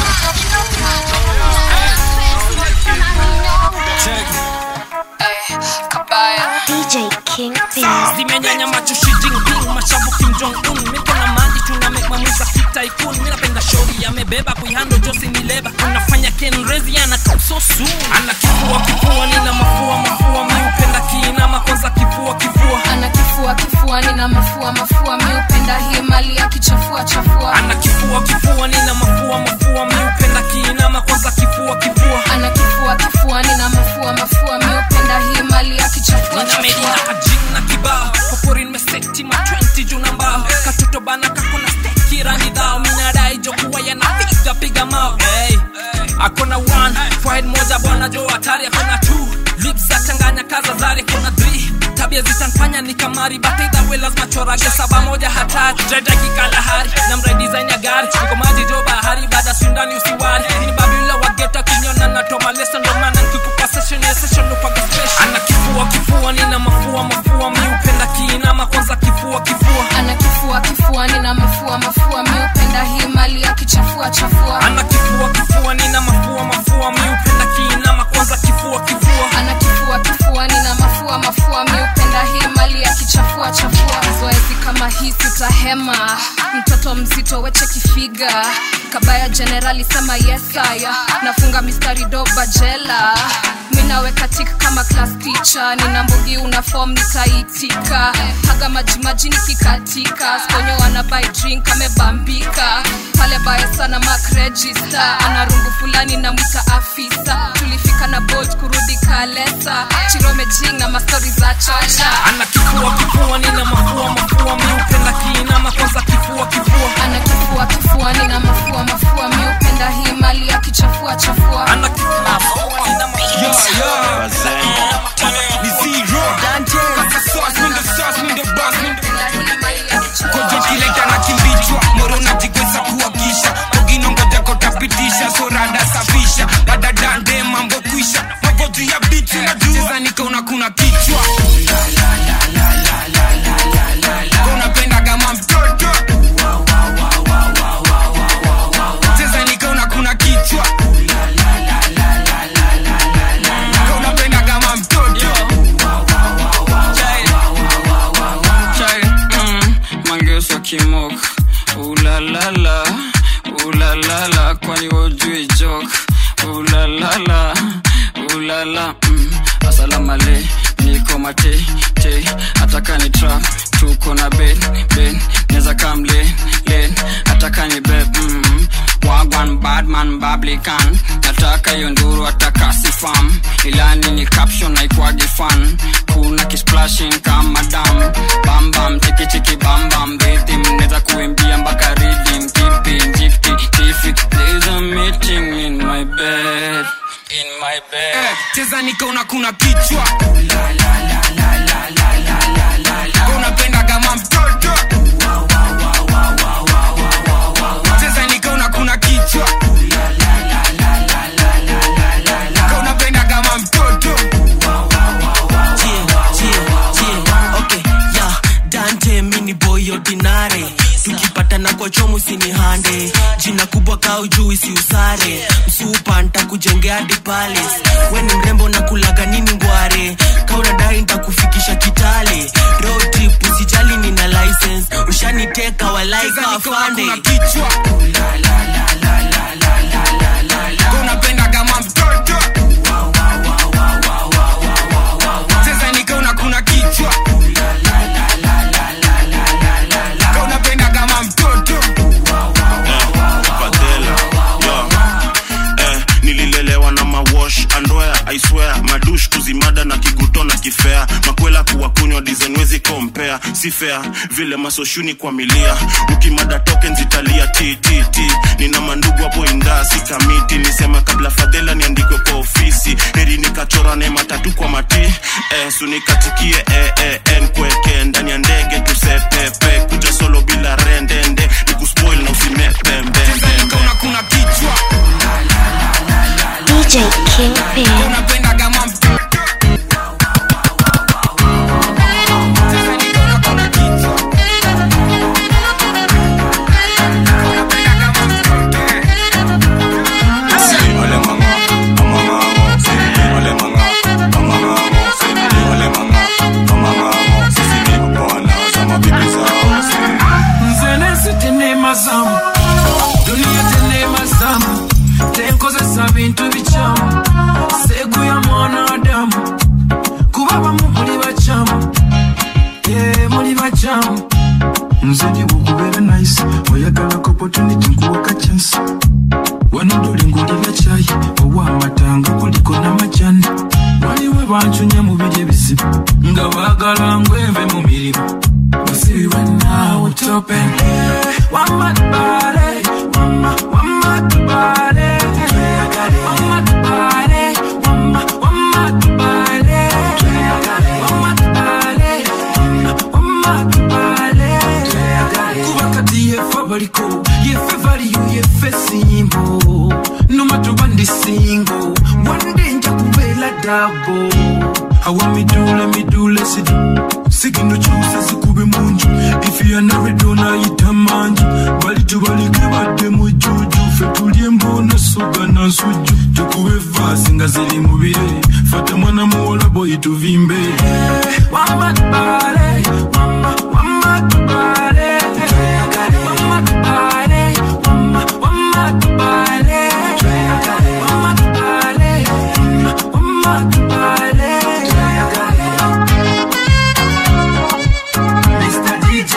kabaya DJ Kingpin. zimenyanya macho Xi Jinping mashavu Kim Jong Un miko na maji tuna make mamuza kitaikun mimi napenda shori amebeba kuihando josi ni leba unafanya kenrezi ana sosu ana kifua kifua nina mafua mafua miupenda kiinama kwanza kifua kifua ana kifua kifua nina mafua mafua miupenda hii mali ya kichafua chafua ana kifua kifua nina mafua mafua miupenda kiinama kwanza kifua kifua ana kifua kifua nina mafua mafua miupenda hii mali ya kichafua nina medi na kajing na kibao kokori nimeseti ma 20 juu na mbao katoto bana kakona steki rangi dhao minadai jokuwa yanapiga piga mao hey. akona one forehead moja bwana jo hatari akona two lips za changanya kaza zari akona three tabia zitanfanya ni kamari but either way lazima chorage saba moja hatari dreda kikalahari na mrai design ya gari niko maji jo bahari baada sindani usiwari ni babila wageta kinyona na toma lesson ndo maana nikikupa session ya session upaga special ana kifua kifua nina mafua mafua miupenda kiinama kwanza kifua kifua ana kifua kifua nina mafua mafua miupenda hii mali ya kichafua chafua ana kifua kifua nina mafua mafua miupenda kiinama kwanza kifua kifua ana kifua kifua nina mafua mafua miupenda hii mali ya kichafua chafua zoezi kama hii sitahema mtoto mzito weche kifiga kabaya jenerali sema yesaya nafunga mistari doba jela minaweka tik kama class teacher nina mbugi una form nitaitika haga majimaji nikikatika sponyo ana buy drink amebambika pale baya sana mark register ana rungu fulani na mwita afisa tulifika na bolt kurudi kalesa chirome jing na mastori za chocha ana kifua kifua nina mafua mafua miupenda kiinama kwanza kifua kifua ana kifua kifua nina mafua mafua miupenda hii mali ya kichafua chafua ana kifua nina kojokileta na kimbichwa moro najigweza kuwakisha koginongoja kotapitisha sorada safisha badadande mambo kwisha maboju ya bitu najua nikaona kuna kichwa konapenda kama mtoto cheza nikaona kuna kichwa konapenda kama mtoto Chai, mm, mangeuswa kimok ulalala ulalala kwani wojui jok ulalala ulala mm, asalamale niko mate te ataka ni trap tuko na ben ben neza kam len len ataka ni beb mm, wagwan badman bablikan nataka hiyo nduru ataka sifam ilani ni caption naikwagi fan kuna kisplashing kama dam bambam chikichiki bambam rhythm neza kuimbia mpaka rhythm keeping jifti tifi there's a meeting in my bed in my bed eh, cheza nikaona kuna kichwa unapenda kama mtoto cheza nikaona kuna kichwa unapenda kama mtoto okay, yeah, dante mini boy ordinary tukipatana kwa chomu sinihande jina kubwa kaa ujui si usare msupa ntakujengea hadi palace we ni mrembo na kulaga nini ngware kaunadai ntakufikisha kitale road trip usijali nina license ushaniteka walaika afande kichwa unapenda kama mtoto cheza nikaona kuna kichwa unapenda kama mtoto Fadela, yo. Eh, nililelewa na mawash andoya aiswea madush kuzimada na kiguto na kifea makwela kuwakunywa dizenwezi kompea si fea vile masoshuni kwa milia ukimada token zitalia ttt nina mandugu hapo indaa si kamiti nisema kabla fadhela niandikwe kwa ofisi heri nikachora nema tatu kwa mati eh, sunikatikie eh, eh, eh, nkweke ndani ya ndege tusepepe kuja solo bila rendende nikuspoil na usimepembembembe kuna kichwa DJ Kingpin. unapenda kama nzenensi tenemazamu duniya tenemazamu tenkozesa bintu bikyamu seegu ya mwanadamu kuba bamu muli bakyamu Eh, muli bakyamu nze ndibwokubeera nice oyagalako opportunity nkuwaka chance wano doli ngulira kyayi owamatanga kuliko n'amajani waliwo bancunya mu biri ebizibu nga baagala ngweve mu mirimu basibibwe naawe tope wamatubale wama wamatubale wamatubale wama wamatubale wamatubale wamatubale kuba kati yefe baliko yefe valiyo yefe simbo nomatuba ndi singo wande nja kubeera dabo awa midule midule sidi sigino kyose zikube munju ifiya naredona ayita manju bali tubalike badde mujuju fe tulye embona suga na nsujju tukube vaasi nga ziri mu birere fata mwana muwola boyi tuvimbe wamatubale wama wamatubale wamatubale wama wamatubale wamatubale wamatubale Mr. DJ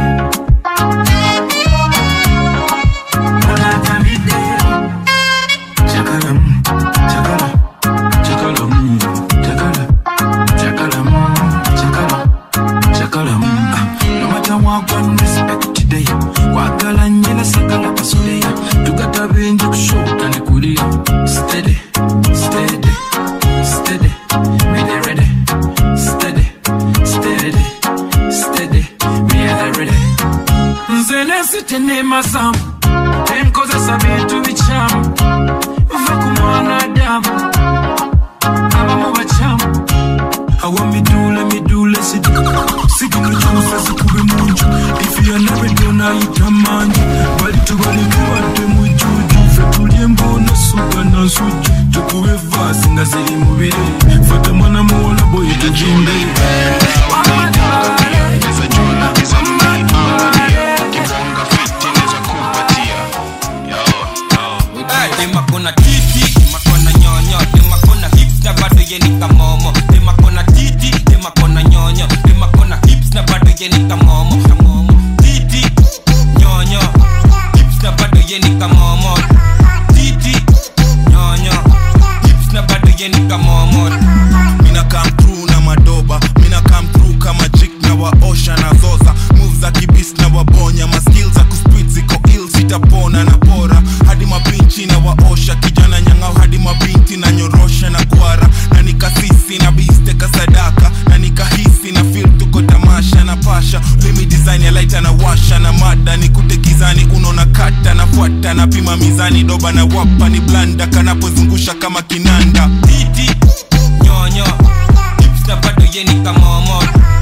Olatamide Chakala mm, chakala Chakala mm, chakala Chakala mm, chakala Chakala mm. Ah, No matter what one respect today Wagala nyela sakala kasuleya Tukata benje kushoka ne kulia Steady, steady, steady Me the ready Steady, steady, steady Me the ready nze nensite nemazamu tenkozesa bintu bikyamu va ku mwanadamu abamu bakyamu awa midule midule sidi sigino kyusa zikube munju ifiya nabedo ayita manju bali tubalike badde mujuju fe tulye embona suga na nsujju tukube vaasi nga ziri mu birere fata mwana muwola boyi tujimbe demakona titi demakona nyonyo demakona hips na bado yeni kamomo demakona titi demakona nyonyo demakona hips na bado yeni kamomo kamomo titi nyonyo hips na bado yeni kamomo titi nyonyo hips na bado yeni kamomo mina come through na madoba mina come through kama jik na waosha na zoza move za kibis na wabonya maskil za kuspit ziko ill sitapona na pora hadi mapinchi na waosha kijana nyang'au hadi mabinti na nyorosha na kwara na nikasisi na bisteka sadaka na nikahisi na fil tuko tamasha na pasha mimi design ya laita na washa na mada nikute gizani unaona kata nafuata napima mizani doba na wapa ni blanda kanapozungusha kama kinanda titi nyonyo hips na bado yeni kamomo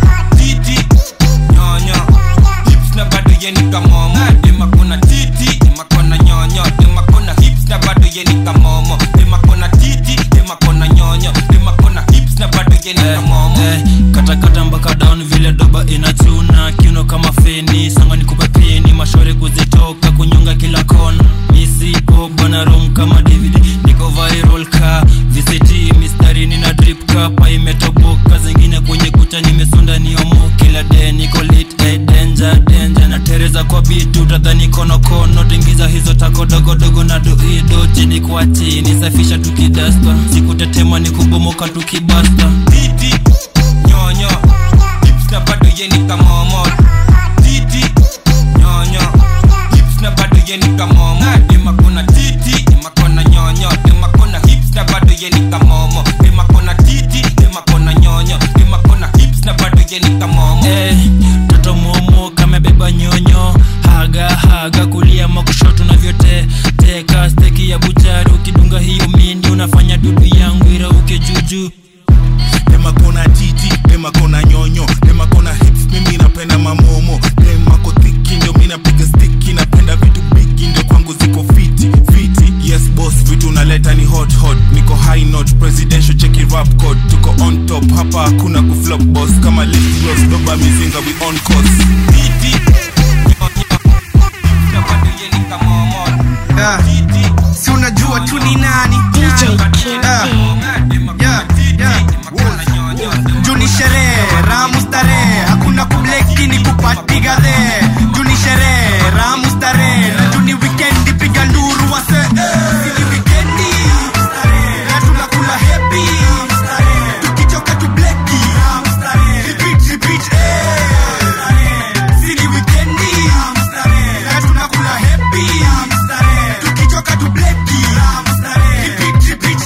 titi nyonyo hips na bado yeni kamomo demakona titi demakona nyonyo demakona hips na bado yeni kamomo demakona titi demakona nyonyo demakona hips na bado yeni kamomo katakata mpaka down vile doba inachuna kiuno kama feni sanga nikupe pini mashore kuzitoka kunyonga kila kona misi bwana rom kama dvd niko viral ka vct mistari nina drip kapa imetoboka zingine kwenye kucha nimesunda niomo kila de niko lit eh, danger danger na tereza kwa bitu tadhani konokono tingiza hizo tako dogodogo na doido chini kwa chini safisha tukidasta sikutetema ni kubomoka tukibasta titi nyonyo hips na bado yeni kamomo titi nyonyo hips na bado yeni kamomo demakona titi demakona nyonyo demakona hips na bado yeni kamomo demakona titi demakona nyonyo demakona hips na bado yeni kamomo Eh, toto momo kamebeba nyonyo haga haga kulia makushoto na vyote teka steki ya buchari ukidunga hiyo mini unafanya pale kios doba mizinga we on course Didi. Ah, si unajua tu ni nani Ah, yeah, yeah. juu ni sherehe ramu starehe hakuna kubleki ni kupatiga the juu ni sherehe ramu starehe na juu ni wikendi piga nduru wase Si ni wikendi na tunakula happy tukichoka tu bleki repeat repeat eh si ni wikendi na tunakula happy tukichoka tu bleki repeat repeat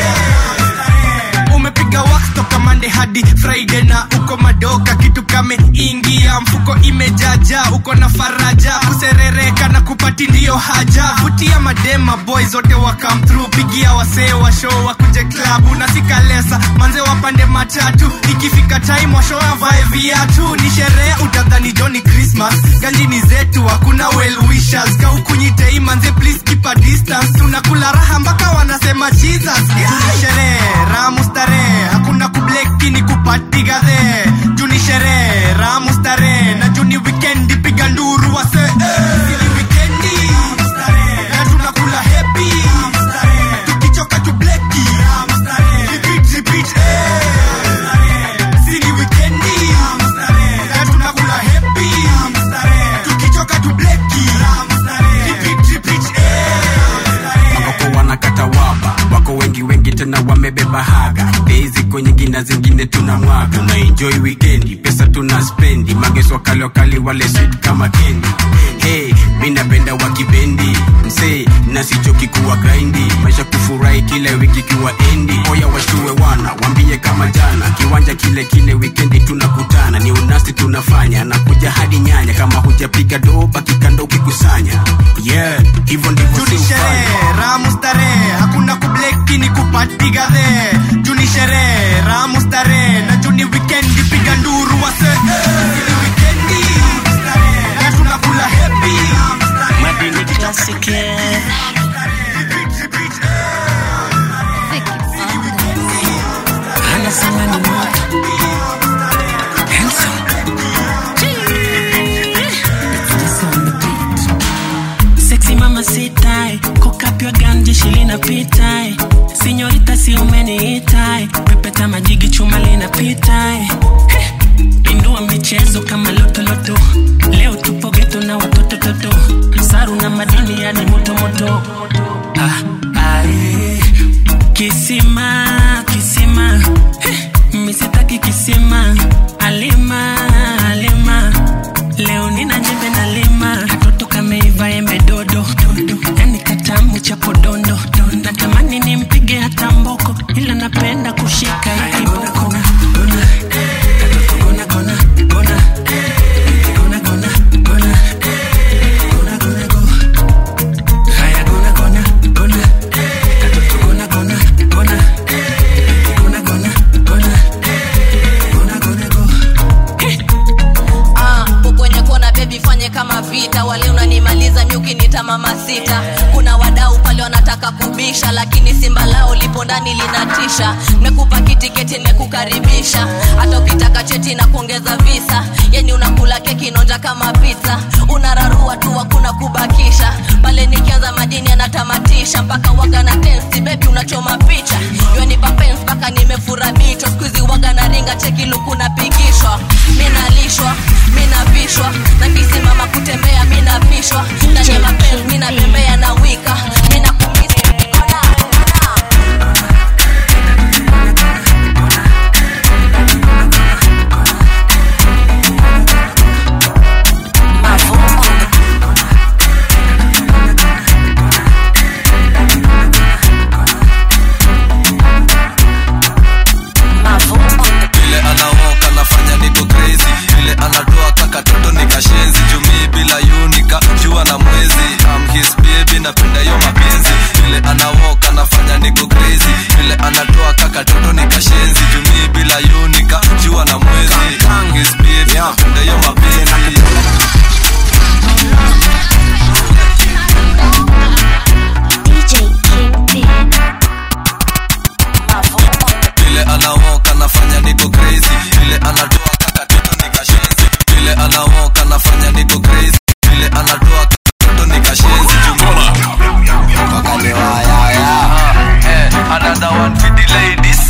eh umepiga wax toka mande hadi friday na uko madoka kitu kame ingia mfuko imejaja uko na faraja kuserereka na kupati ndiyo haja vutia madema boy zote wa come through pigia wasee wa show wakuje klabu na sikalesa manze wapande matatu ikifika time washo avae viatu ni sherehe utadhani joni christmas ganji ni zetu hakuna well wishers kaukunyitei manze please keep a distance tunakula raha mpaka wanasema jesus Juni sherehe ramu starehe hakuna kubleki ni kupatiga the juni sherehe ramu starehe na juni wikendi piga nduru wase Sili wikendi na tunakula happy tukichoka tu bleki repeat repeat eh Sili wikendi na tunakula happy tukichoka tu bleki repeat repeat ambapo wanakata waba wako wengi wengi tena wamebeba haga dei ziko nyingi na zingine tuna mwaga tuna enjoy weekendi pesa tuna spendi mageso wakali wakali wale sweet kama kendi hey, mi napenda wakibendi msee nasichoki kuwa grindi maisha kufurahi kila wiki kiwa endi oya washtue wana wambie kama jana kiwanja kile kile wikendi tunakutana ni unasi tunafanya nakuja hadi nyanya kama hujapiga doba kikando ukikusanya yeah hivyo ndivyo si juni ufanya sherehe ramu starehe hakuna kubleki ni kupatiga the juni sherehe ramu starehe na juni wikendi piga nduru wase Ili wikendi na tunakula happy Madini Classic yeah. Anasema ni moto Handsome It's on the beat. Sexy mama sitai kokapywa ganji shilina pitai sinyorita si umeniitai pepeta majigi chuma linapitai Heh, indua michezo kama lotoloto leo tupo geto na watoto toto saru na madini yani motomoto ah, ae. kisima kisima Heh, misitaki kisima alima alima leo nina jembe na lima katoto kameiva embe dodo yani katamu cha podondo natamani nimpige hata mboko ila napenda kushika ikiboko Ah, ukwenye kona bebi fanye kama vita wale unanimaliza miukinita mama sita kuna wadau pale wanataka kubisha lakini simba lao lipo ndani linatisha mekupa kitiketi nimekukaribisha hata ukitaka cheti na kuongeza visa yani unakula keki nonja kama pizza unararua tu hakuna kubakisha pale nikianza madini anatamatisha mpaka waga na tensi bebi unachoma picha yonipa pens mpaka nimefura bicho skuizi waga na ringa cheki luku napigishwa minalishwa minavishwa na kisimama kutembea minapishwa ndani ya mapenzi minatembea na wika minakumisi vile anaoka nafanya niko crazy vile anatoa kakatoto nikashenzi jumii bila yunika jua na ladies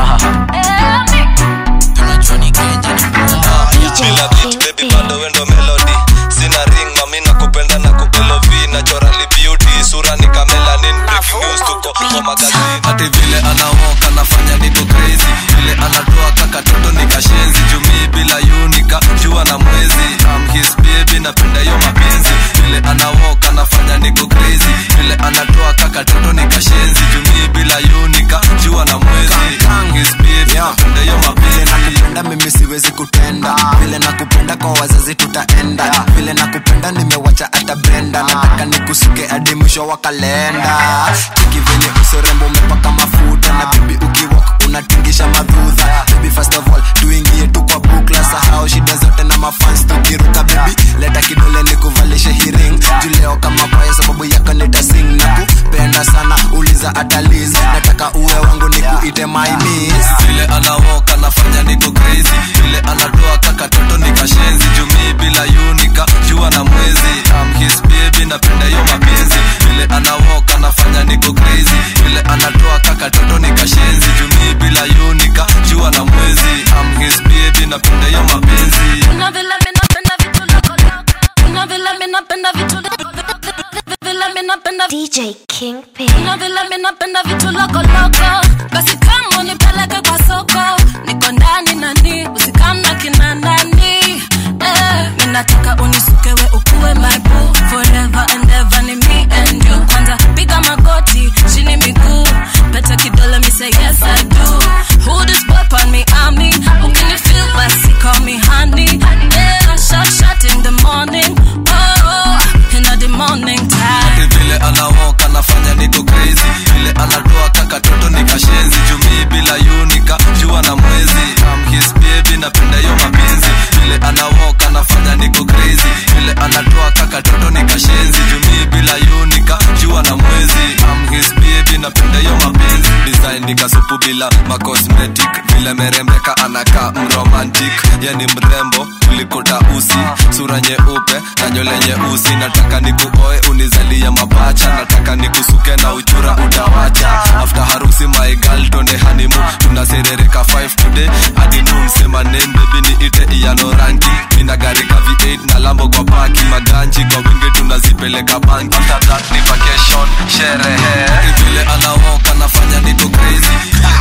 bila beat baby bado wendo melody sina ring mami na kupenda na kuelov naturally beauty sura ni kamelanin breaking news tuko kwa magazini hati vile anawoka nafanya niko crazy vile anatoa kaka toto ni kashenzi jumii bila yunika jua na mwezi I'm his baby napenda hiyo mapenzi vile anawoka nafanya niko crazy vile anatoa kaka toto ni kashenzi jumii bila yunika jua na mwezi I'm his baby napenda hiyo mapenzi nakupenda mimi siwezi kutenda vile nakupenda kwa wazazi tutaenda vile nakupenda nimewacha hata brenda nataka nikusuke hadi mwisho wa kalenda chiki venye usorembo umepaka mafuta na bibi ukiwok unatingisha madhudha baby first of all tuingie tu kwa bukla sahau shida zote na mafans tukiruka baby leta kidole nikuvalishe hiring juleo kama baya sababu yako nitasing na kupenda sana uliza ataliz nataka uwe wangu nikuite my miss vile anawoka nafanya niko crazy vile anatoa kaka toto ni kashenzi jumii bila yunika jua na mwezi I'm his baby napenda hiyo mapenzi vile anawoka nafanya niko crazy vile anatoa kaka toto ni kashenzi jumii bila yunika jua na mwezi I'm his baby napenda hiyo mapenzi Kuna vile mi napenda vitu loko loko. Kuna vile mi napenda vitu loko loko. Vile mi napenda DJ Kingpin. Kuna vile mi napenda vitu loko loko. Basi kama unipeleke kwa soko, niko ndani nani, usikamna kina nani. Eh, mi nataka unisukewe ukuwe my boo forever and ever ni me and you. Kwanza piga magoti, chini miguu, pete kidole mi say yes I do. Who this boy on me army? Ukini feel basi call me honey. Yeah, shot shot in the morning. Oh, in the morning time. Ati vile anawoka nafanya niko crazy vile anatoa kaka toto ni kashenzi jumii bila yunika jua na mwezi I'm his baby napenda hiyo mapenzi vile anawoka nafanya niko crazy vile anatoa kaka toto ni kashenzi jumii bila yunika jua na mwezi I'm his baby napenda hiyo mapenzi design nikasupu bila macosmetic vile merembeka anakaa mromantic yani mrembo kuliko tausi sura nyeupe na nywele nyeusi nataka nikuoe unizalia mapacha nataka nikusuke na uchura utawacha after harusi my girl tonde hanimu tunaserereka 5 today hadi noon sema name baby ni ite iyano rangi nina gari ka v8 na lambo kwa paki maganji kwa wingi tunazipeleka banki after that ni vacation sherehe vile anawoka nafanya niko crazy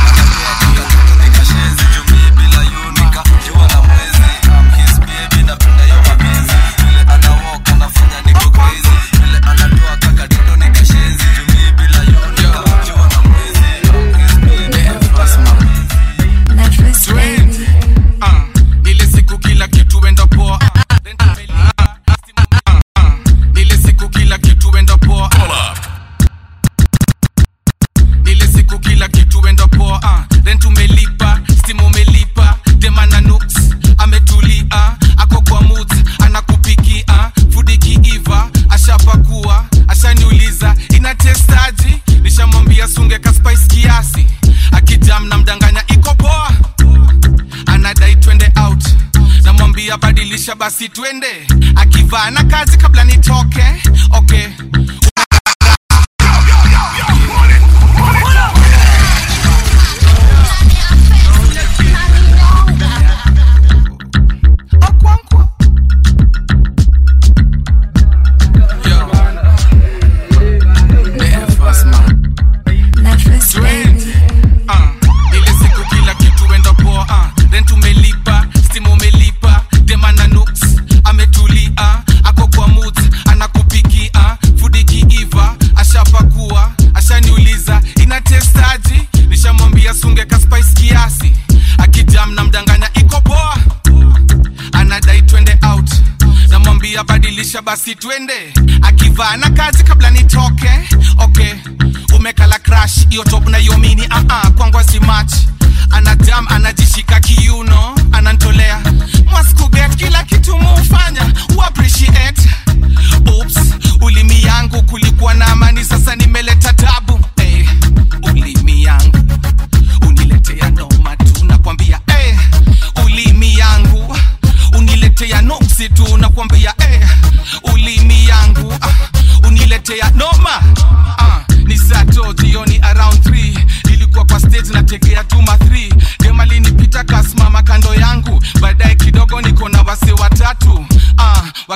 Ah, ile siku kila kitu enda poa Ah, ah, ah, ile siku kila kitu enda poa Ah. ile siku kila kitu enda poa ah. rent umelipa stimu umelipa demana nuks ametulia ako kwa mut anakupikia fudi kiiva ashapakua ashaniuliza inatestaji nishamwambia sunge ka spice kiasi akijam na mdanganya iko poa anadai twende out namwambia badilisha basi twende akivaa na kazi kabla nitoke okay Ah, ile siku kila kitu enda poa ah. rent umelipa stimu umelipa demana nuks ametulia ako kwa mut anakupikia fudi kiiva ashapakua ashaniuliza inatestaji nishamwambia sunge ka spice kiasi akijam na mdanganya iko poa anadai twende out namwambia badilisha basi twende akivaa na kazi kabla nitoke okay umekala crash hiyo top na hiyo mini uh -uh, kwangwa si match anajam anajishika kiuno anantolea mwaskuget kila kitu muufanya uappreciate Oops, ulimi yangu kulikuwa na amani sasa nimeleta tabu hey, ulimi yangu uniletea noma tu nakwambia hey, ulimi yangu uniletea noksi tu nakwambia hey, ulimi yangu ah, uniletea noma ah, ni sato jioni around 3 ilikuwa kwa stage na take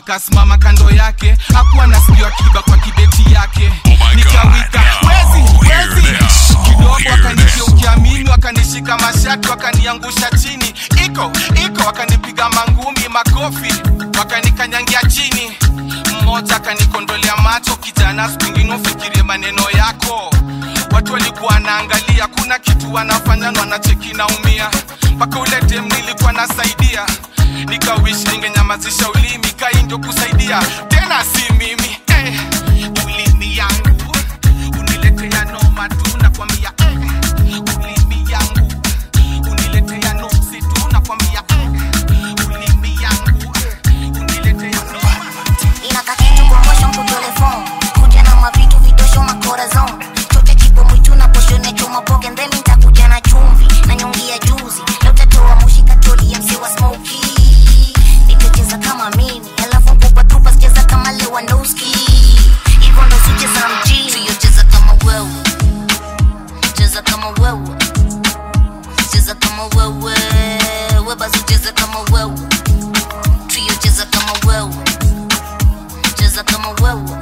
nikasimama kando yake hakuwa nasikiwa kiba kwa kibeti yake nikawika wezi wezi kidogo wakanigeukia mimi wakanishika mashati wakaniangusha chini iko iko wakanipiga mangumi makofi wakanikanyangia chini mmoja akanikondolea macho kijana siku ingine ufikirie maneno yako watu walikuwa wanaangalia kuna kitu wanafanya na wanacheki naumia mpaka ule dem nilikuwa nasaidia nikawish ningenyamazisha ulimi kai ndio kusaidia tena si mimi eh, ulimi yangu uniletea noma tu nakwambia eh, ulimi yangu uniletea nuksi tu nakwambia eh, ulimi yangu uniletea noma inaka kitu kwa motion ku telefone kuja na mavitu vitosho makorazon chote chipo mwitu na poshone choma poke ndemi nitakuja na chumvi na nyongi ya juzi leo tatoa mushi katoli ya mse wa smoky nitacheza kama mimi alafu mpupa tupa sicheza kama Lewandowski hivyo ndo sicheza mjini tuyocheza kama wewe cheza kama wewe cheza kama wewe webazi cheza kama wewe tuyocheza kama wewe cheza kama wewe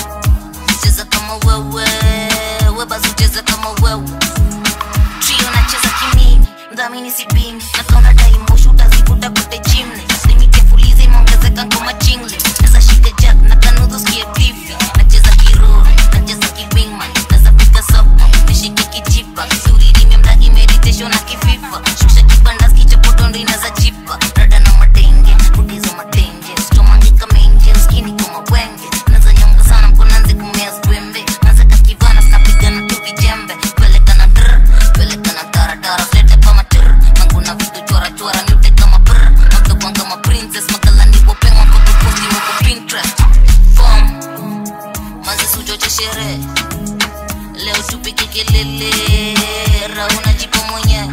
cheza kama wewe webazi cheza kama wewe trio nacheza kimini mdhamini sipimi nakaona daimoshu utazivuta kote chimne limitefulizi imeongezeka ngoma chingle naza shika jack na kanudhu skie pifi nacheza kiruru nacheza kiwingman naza pika soko nishike kijipa suririme mdagi meditation na kififa shusha kibanda skichapotondo inaza jipa rada na matenge budizo matenge stomange kamenje skini kama wenge naza nyonga sana mkonanzi kumea zwembe naza kakivana skapigana tu vijembe pelekana dr pelekana taratara flete kama tr manguna vitu chora chora nyute kama pr magabwan kama princess magalani wopengwa kwa kuposti wako pinterest fom mazi suchoche sherehe leo tupike kelele rauna jipo mwenyewe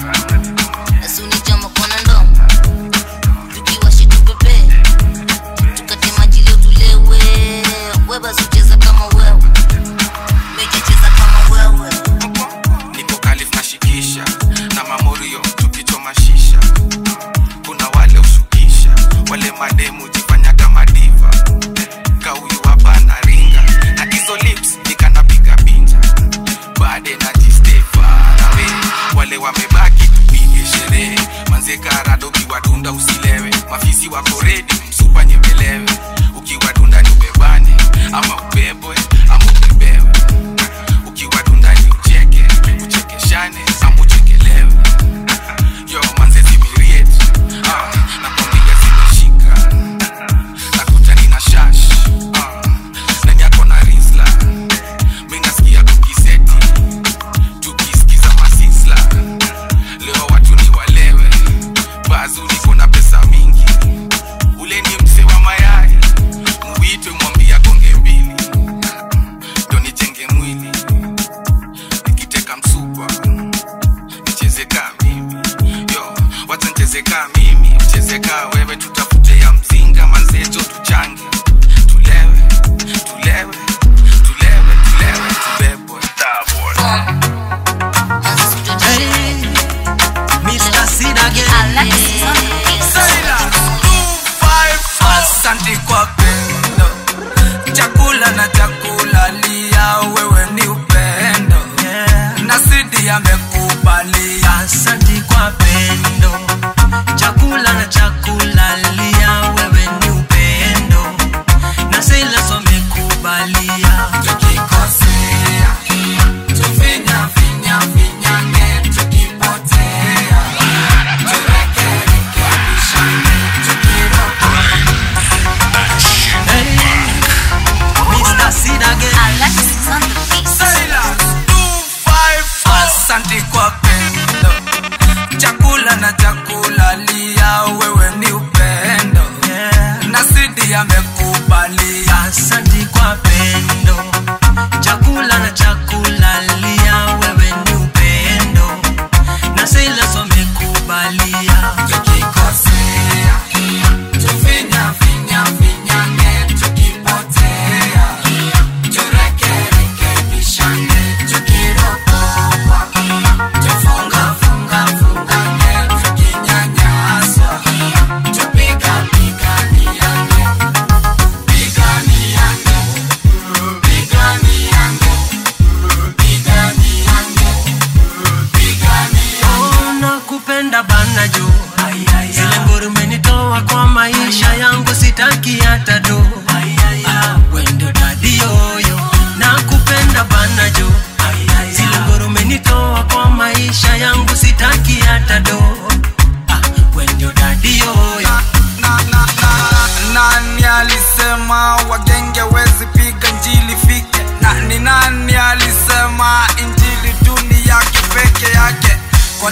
asuni jama kona ndomo tukiwashi tupepe tukate maji leo tulewe webasucheza kama wewe mejecheza kama wewe niko kalif nashikisha na mamorio tukichoma shisha kuna wale ushukisha wale mademu jifanyaga madiva kauyu hapa na ringa na hizo lips nikanapiga pinja baade najistefarawe wale wamebaki tupige sherehe manze karado ukiwadunda usilewe mafisi wako redi msupa nyembelewe ukiwadunda ni ubebane ama ubebwe ama ubebewe ukiwadunda ni ucheke uchekeshane ama uchekelewe yo manze zimiriet ah, nakwambia zimeshika nakuta nina shash ah, nani yako na risla mi nasikia kukiseti tukisikiza masisla leo watu ni walewe bazuri kuna pesa mingi ule ni mse wa mayai muitwe mwambia gonge mbili ndo nijenge mwili nikiteka msupa nicheze kaa mimi yo wacha nicheze kaa mimi mcheze kaa wewe tutafute ya mzinga manzejo tuchange tulewe tulewe tulewe tulewe tubebwe Mr. Sid again. Asante kwa pendo, chakula na chakula lia, wewe ni upendo na Sidi amekubalia. Asante kwa pendo, chakula na chakula lia, wewe ni upendo na Silas amekubalia. Tukikosea tufinya finya finyange, tukipotea turekerekebishane, tukirokoa Mr. Sid again. Silas, two, five, four. Asante kwa pendo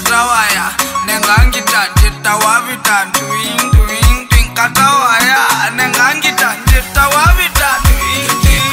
katawaya nengangita nditawavita nduing duing duing katawaya nengangita nditawavita nduing duing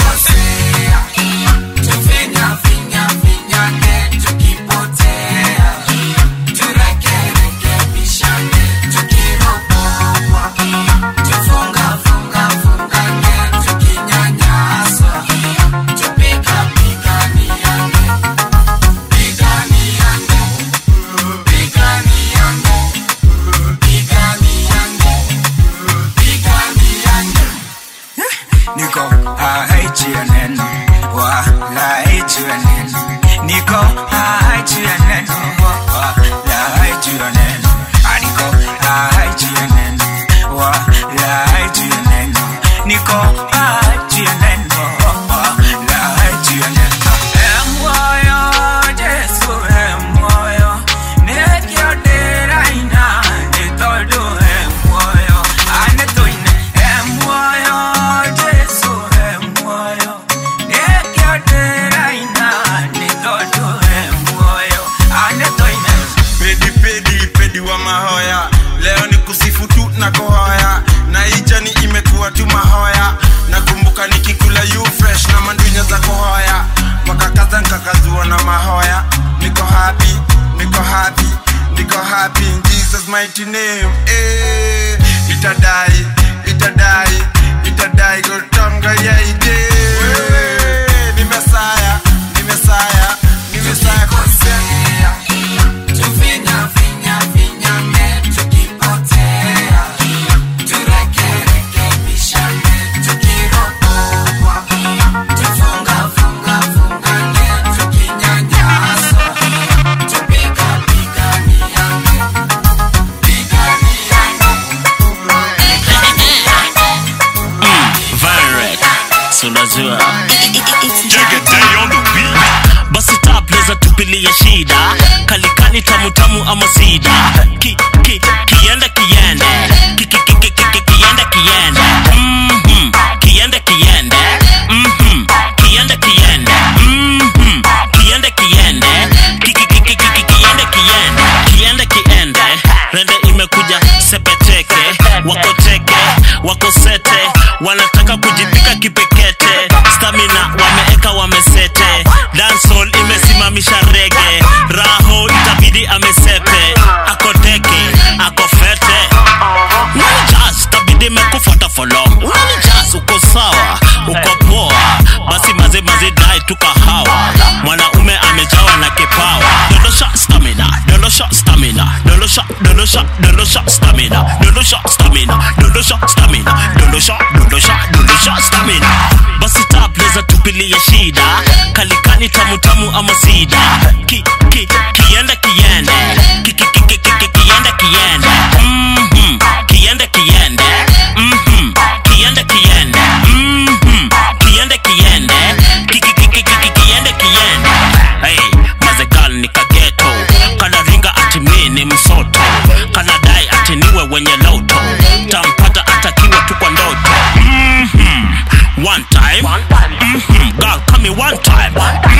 tufinya finya finya tukipotea turekerekebishane tukiropokwa tufunga funga fungane tukinyanyaswa tupikapiganiane piganiane piganiane piganiane piganiane niko haichianen wala haichianen niko haichianen wala haichianen niko haichianen wala haichianen niko haichianen wala haichianen Emoyo, Jesu, emoyo, nekioderaina, nitodo emoyo, anetoine, emoyo, Jesu, emoyo, nekioderaina, nitodo emoyo, anetoine. pedi pedi pedi wa mahoya leo ni kusifu tu na kuhoya na ijani imekuwa tu mahoya nakumbuka nikikula you fresh na mandunya za kuhoya wakakaza nkakazua na mahoya niko happy niko happy niko happy in jesus mighty name eh itadai itadai itadai gotonga yaide ni mesaya ni mesaya ni mesaya konsea tufinya finya finyane tukipotea turekerekebishane tukiropokwa tufunga funga fungane tukinyanyaswa tupikapiganiane Virek, so unajua basi tapleza tupilie shida kalikani tamutamu ama sida ki, ki, kiende kiende ki, ki, ki, ki, ki, ki, kiende kiende Mhm, kiende kiende Mhm, kiende kiende Mhm, kiende kiende ki, ki, ki, ki, ki, ki, kiende kiende kiende kiende rende imekuja sepeteke wakoteke wakosete wanataka kujipika kipekete stamina wameeka wamesete dansol imesimamisha rege raho itabidi amesepe akoteke akofete unanijas tabidi mekufuata folo unanijas uko sawa uko poa basi maze maze dai tukahawa mwanaume amejawa na kipawa dondosha stamina dondosha stamina dondosha dondosha dondosha stamina dondosha stamina dondosha stamina dondosha dondosha dondosha stamina basi tapleza tupilie shida kalikani tamutamu ama sida ki, ki, kiende kiende ki, ki, ki, ki, ki, ki, kiende kiende Mhm, kiende kiende Mhm, kiende kiende Mhm, kiende kiende ki, ki, ki, ki, ki, ki, kiende kiende hey, mazegal ni kageto kanaringa ati mi ni msoto kanadai ati niwe wenye loto tampata atakiwa tu kwa ndoto Mhm, one time Mhm, girl come me one time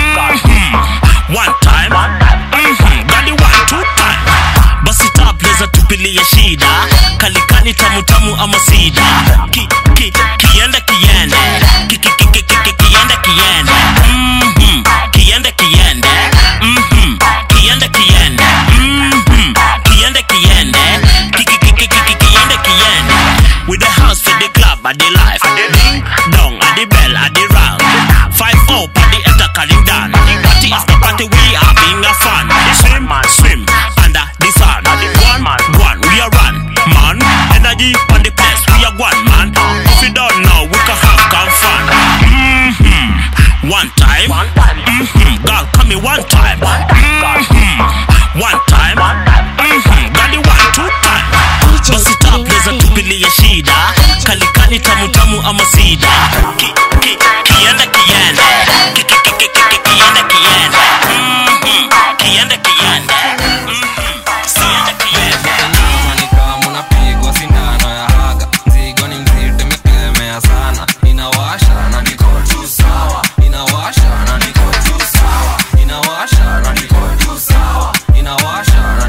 Mhm, one time Mhm, gadi one two time basi tapleza tupilie shida kalikani tamutamu ama sida ki, ki, kiende kiende ki, ki, ki, ki, ki, ki, kiende kiende Mhm, kiende kiende Mhm, kiende kiende Mhm, kiende kiende ki, ki, ki, ki, ki, ki, kiende kiende with the house for the club at the life ding dong at the bell at the round five up at the enter calling down party after party we having a fun swim swim under the sun one one we are run man energy on the place we are one man if you don't know we can have come fun mm-hmm. one time mm-hmm. girl come me one time mm-hmm. one time mm-hmm. got the one two time basi tapleza tupilie shida kalikani tamutamu ama sida ki, ki, kiende kiende ki, ki, ki, ki, ki, ki, kiende kiende Mhm, kiende kiende Mhm, siende kiende munapigwa sindano ya haga mzigo ni mzito imekemea sana inawasha na niko tu sawa inawasha na niko tu sawa inawasha na niko tu sawa inawasha na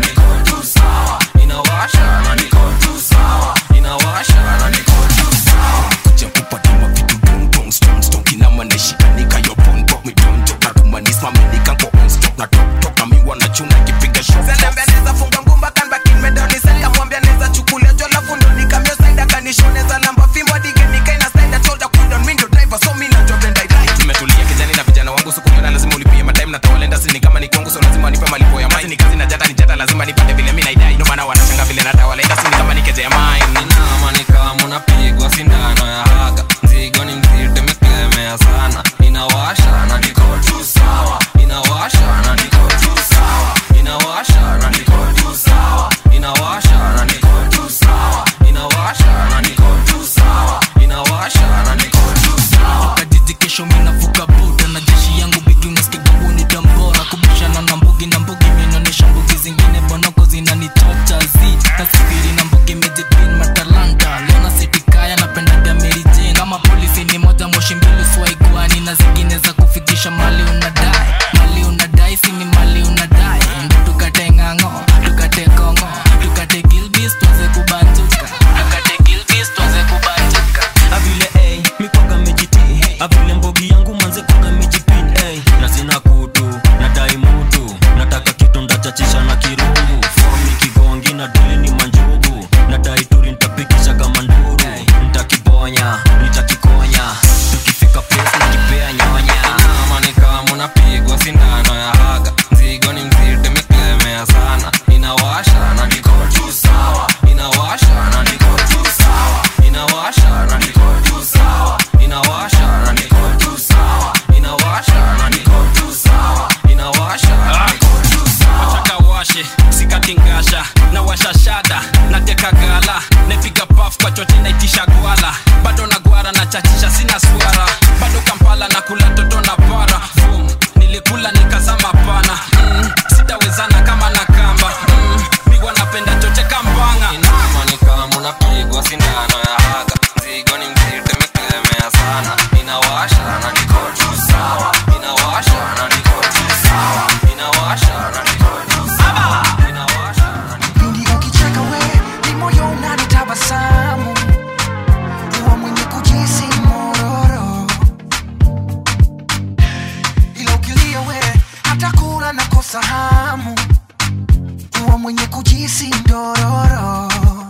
tabasamu kuwa mwenye kujisi ndororo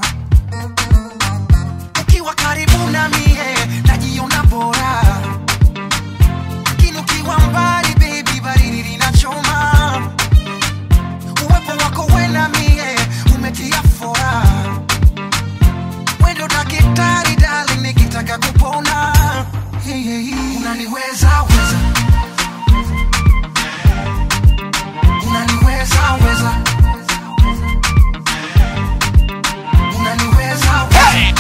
ukiwa karibu na mie najiona bora lakini ukiwa mbali baby baridi linachoma uwepo wako we na mie umetia fora wendo dakitari dali nikitaka kupona hey, hey, hey. unaniweza weza unaniweza weza unaniweza weza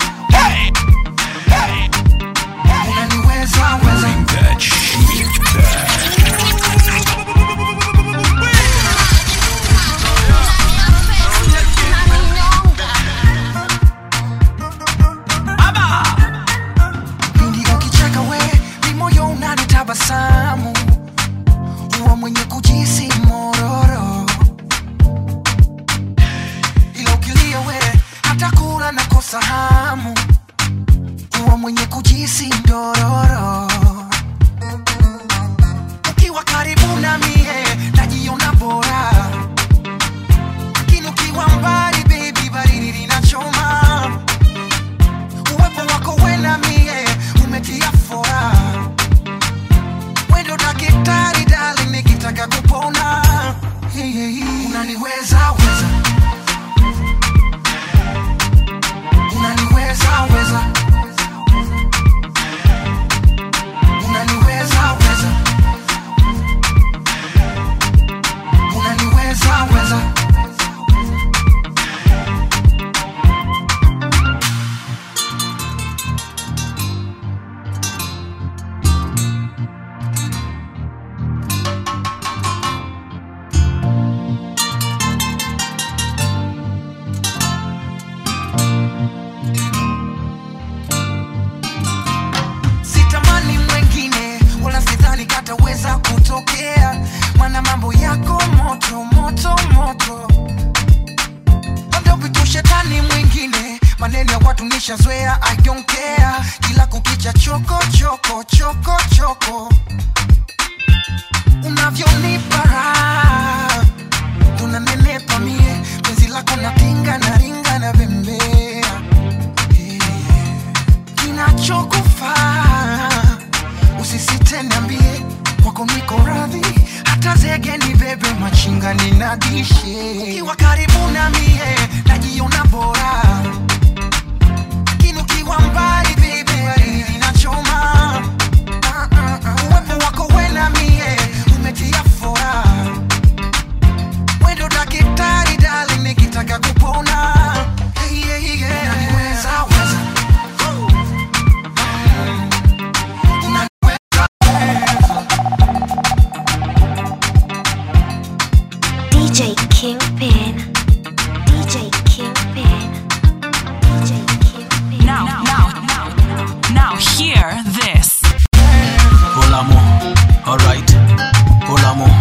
unaniweza weza pindi ukicheka we ni moyo unanitabasamu huwa mwenye kujisi mororo ila ukilia we hata kula nakosa hamu huwa mwenye kujisi ndororo ukiwa karibu na mie najiona bora lakini ukiwa mbali baby baridi linachoma uwepo wako we na mie umetia fora wendo dakitari dali nikitaka kupona hey, hey, hey. unaniweza weza unaniweza weza unaniweza weza unaniweza weza sitamani mwengine wala sidhani kataweza kutokea mana mambo yako moto moto moto labda vitu shetani mwingine maneno ya watu nishazoea I don't care kila kukicha choko choko choko choko unavyonipa raha tunanenepa mie penzi lako natinga na ringa na bembea kinachokufaa usisite niambie kwako niko radhi hata zege ni bebe machinga ninadishe ukiwa karibu na mie najiona bora lakini ukiwa mbali bebe baridi linachoma Ah, ah, ah. uwepo wako we na mie umetia fora wendo dakitari dali nikitaka kupona hey, hey, hey. Unaniweza, weza. DJ Kingpin. DJ Kingpin. DJ Kingpin. Now, now, now, now, hear this. Hola mo, alright. Hola mo.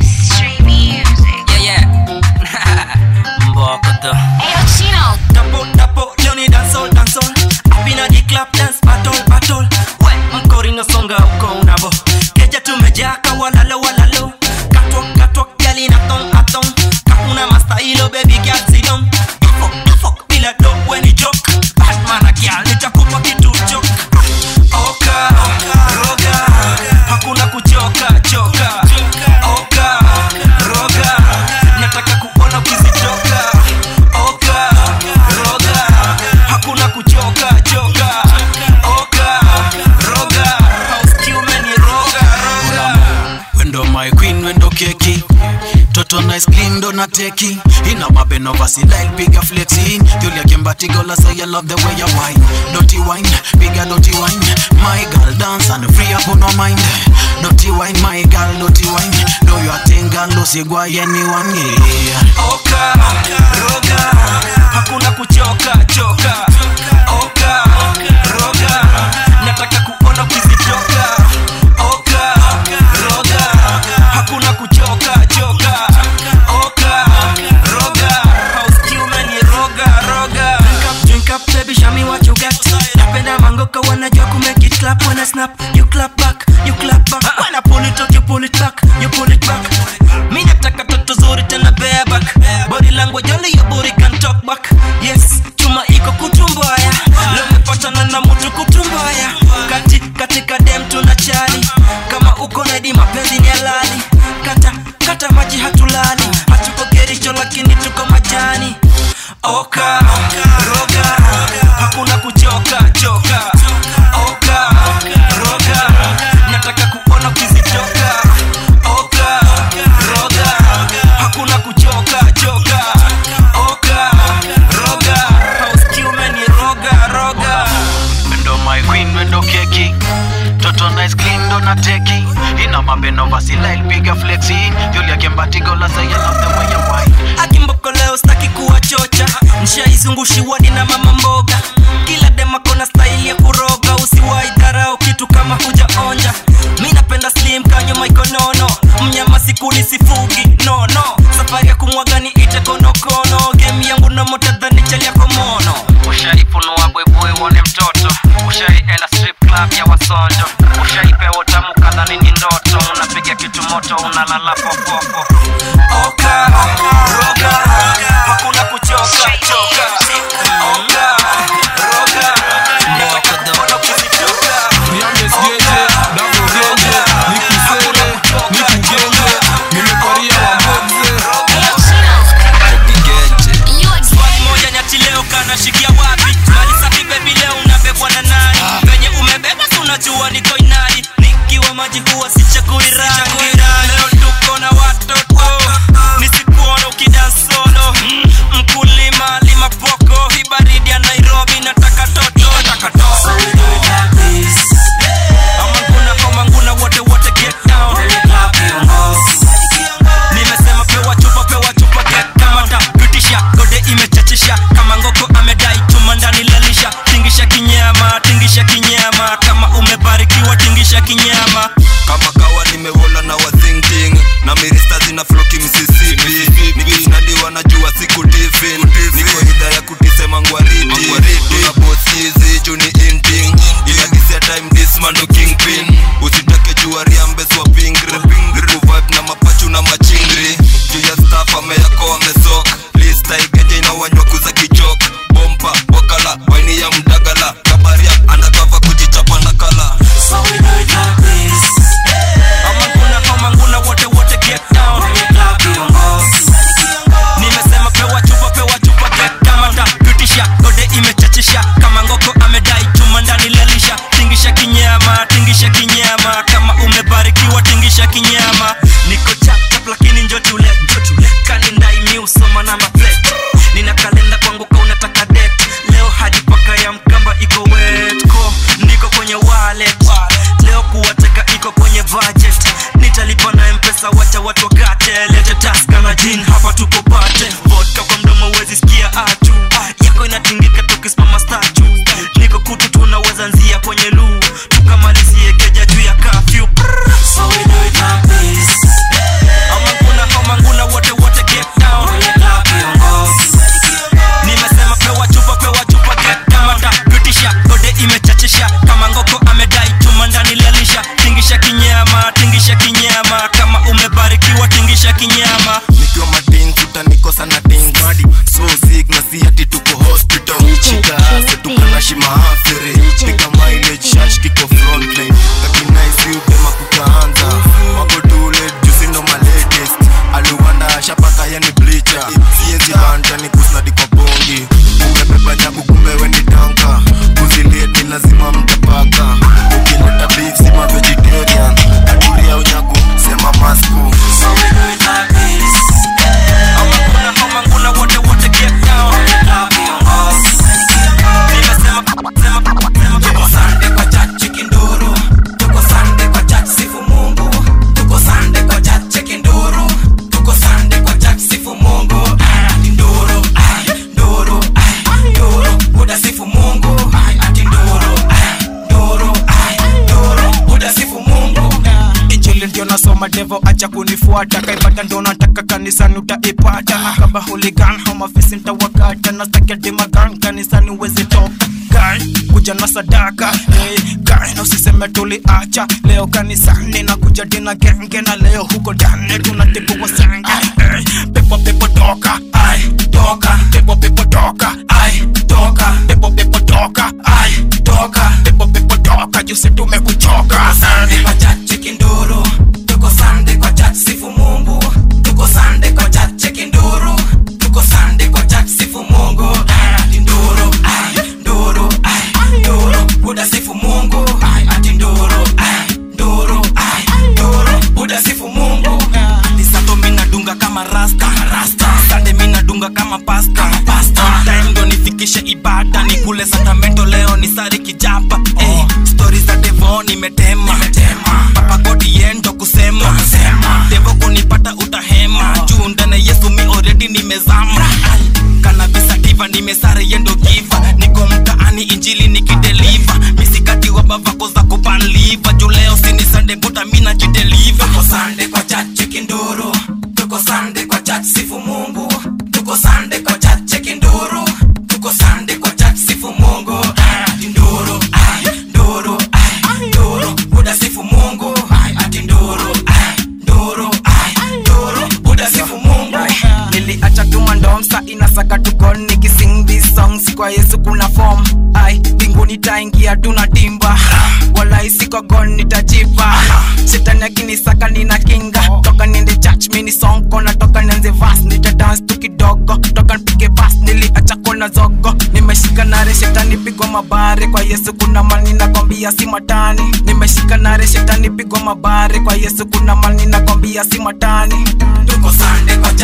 Yeah, yeah. Mbakata. Ayo, Chino. Dapo, dapo, leo ni dancehall, dancehall. Up inna the club, dance battle, battle. We, mkori nasonga uko unavo. Keja tumejaa kawalalo, walalo. Katwa, katwa, gali na tong, atong. Kakuna mastailo, baby girl, sit down. Fuck, fuck, bila do, when ni joke. Batman a girl, nitakupa kitu joke. Oka, roga, hakuna kuchoka, choka. Oka, roga, nataka kuona ukizitoka. Oka, roga, hakuna kuchoka, choka. Oka, roga, hausikii umeniroga, roga. Wendo my queen, wendo keki. Toto nice clean, dona teki. Ina mabeno vasi like bigger flexing. Julia Kimbati girl, I say I love the way you wine. Dirty wine, bigger dirty wine. My girl dance and free up on no mind. Dirty wine, my girl, dirty wine. Do your thing, girl, usigwa anyone, yeah. Oka, roga, hakuna kuchoka, choka. Oka, roga, nataka kuona ukizitoka. Oka, roga, hakuna kuchoka, choka. Oka, roga, hausikii umeniroga, roga. Drink up, drink up, baby, show me what you got. Napenda mangoka wanajua kumake it clap when I snap. You clap back, you clap back. When I pull it out, you pull it back, you pull it back. Mi nataka toto oka roga hakuna kuchoka choka oka roga nataka kuona ukizitoka oka roga hakuna kuchoka choka oka roga hauskiume ni roga roga Wendo my queen, wendo keki Toto nice clean, ndo na teki Ina mabeno vasilile, piga flexi Yuli akembatigo la say I love the way you wine akimboko leo staki kuwa chocha nshaizungushiwadi na mama mboga kila demakona staili ya kuroga usiwai dharau kitu kama hujaonja mi napenda slim kanyuma ikonono mnyama sikuli sifugi no no safari ya kumwaga ni ite konokono game yangu na motadhani chalia komono Ushaifunua bwebwe uone mtoto Ushaienda strip club ya wasonjo Ushaipewa tamu kadhani ni ndoto Unapiga kitu moto unalala fofofo oka roga hakuna kuchoka choka oka roga nataka kuona ukizitoka niambesgeje dagogenje nikusere nikugenje nimeparia wamboze swali moja nyati leo kanashikia wapi mali safi bebi leo unabebwa na nani venye umebeba si unajua niko inani nikiwa maji huwa sichagui rangi leo tuko na watoto nisikuona ukidan solo mkulima lima poko hii baridi ya nairobi nataka toto amanguna komanguna wote wote get down nimesema pewa chupa pewa chupa get kamata pitisha gode imechachisha kama ngoko amedai chuma ndani lalisha tingisha kinyama tingisha kinyama kama umebarikiwa tingisha kinyama kama kawa nimewola na wazingting na mirista zina floki msisipi nikishnadiwa najua siku tifin niko idha ya kutisema ngwariti tuna bosizi juni inting inadisia time dismando kingpin usitake jua riambeswa pingri vibe na mapachu na machingri juu ya staff ameyako amesok lista igenje inawanywa kuza kichok bompa wakala waini ya mdagala kabaria andakava kujichapa na kala so we do it like this amanguna amanguna wote wote get down nimesema pewa chupa pewa chupa get kamata pitisha gode imechachisha kama ngoko amedai chuma ndani lalisha tingisha kinyama tingisha kinyama kama umebarikiwa tingisha kinyama niko chapchap lakini njo tule kanindai miusoma na maplate nina kalenda kwangu ka unataka det leo hadi paka ya mkamba iko wetko niko kwenye wallet leo kuwateka iko kwenye budget nitalipa na mpesa wacha watu wakate lete taska na jin hapa tuko pate vodka kwa mdomo wezi sikia atu yako inatingika tukisimama statu niko kutu tunaweza nzia kwenye luu tukamalizie keja juu ya kafyu so we do it like this amanguna amanguna wote wote get down nimesema pewa chupa pewa chupa get kamata pitisha gode imechachisha kama ngoko amedai chuma ndani lalisha tingisha kinyama tingisha kinyama kama umebarikiwa tingisha kinyama nikiwa matins utanikosa na tins so sick na si ati tuko hospital chikase tukanashi maafiri piga mileage shash kiko frontline kakinaisi upema kukaanza wako tule jusi ndo malatest aliwanda shapaka yani bleacher siezi banta ni kusnadi kwa bongi umebeba nyaku kumbe weni tanka kuziliet ni lazima mtapaka ukileta beef sima vegetarian aduria unyaku sema masku so we do it like this. amanguna amanguna wote wote get down nimesema sema sema tuko sande kwa chachi kinduru tuko sande kwa chachi sifu mungu tuko sande kwa chachi kinduru tuko sande kwa chachi sifu mungu ati nduru ai nduru ai nduru buda sifu mungu ati nduru ai nduru ai nduru buda sifu mungu injili ndio nasoma devo acha kunifuata kaipata ndio nataka kanisani utaipata na kaba hooligan homafisi ntawakata na stakedimagan kanisani uwezi toka Guy, kuja na sadaka hey, guy, na usiseme tuliacha leo kanisani na kuja dina genge na leo huko ndani tunatibu wasenge hey, pepo pepo toka ai toka pepo pepo toka ai toka pepo pepo toka ai toka pepo pepo toka jusi tumekuchoka sande kwa chachi kinduru tuko sande kwa chachi sifu mungu tuko sande kwa chachi kinduru tuko sande kwa chachi sifu mungu kama rasta sande mi nadunga kama pasta On time ndo nifikishe ibada ni kule sakramento leo ni sari kijapa eh, stori za devo nimetema papa godi yendo kusema devo kunipata utahema juu ndani yesu mi already nimezama Ai, kanabisa diva nimesare yendo giva niko mtaani injili nikideliva misikati wa bavako za kupanliva juu leo sini sande buta mi najideliva tuko sande kwa chache kinduru tuko sande kwa chache sifu mungu tuko sande kwa chache kinduru tuko sande kwa chache sifu mungu ati nduru ai nduru ai nduru buda sifu mungu ati nduru ai nduru ai nduru buda sifu mungu niliacha tumandomsa inasaka tukon nikising these songs kwa yesu kuna form ai mbinguni taingia tuna timba wala isiko gon nitajipa shetani akinisaka nina kinga toka niende church mini song kona toka nianze vas nita dance tu kidogo toka nipige pas niliacha kona zogo nimeshika nare shetani pigwa mabare kwa yesu kuna mani nakwambia si matani nimeshika nare shetani pigwa mabare kwa yesu kuna mani nakwambia si matani tuko sande kwa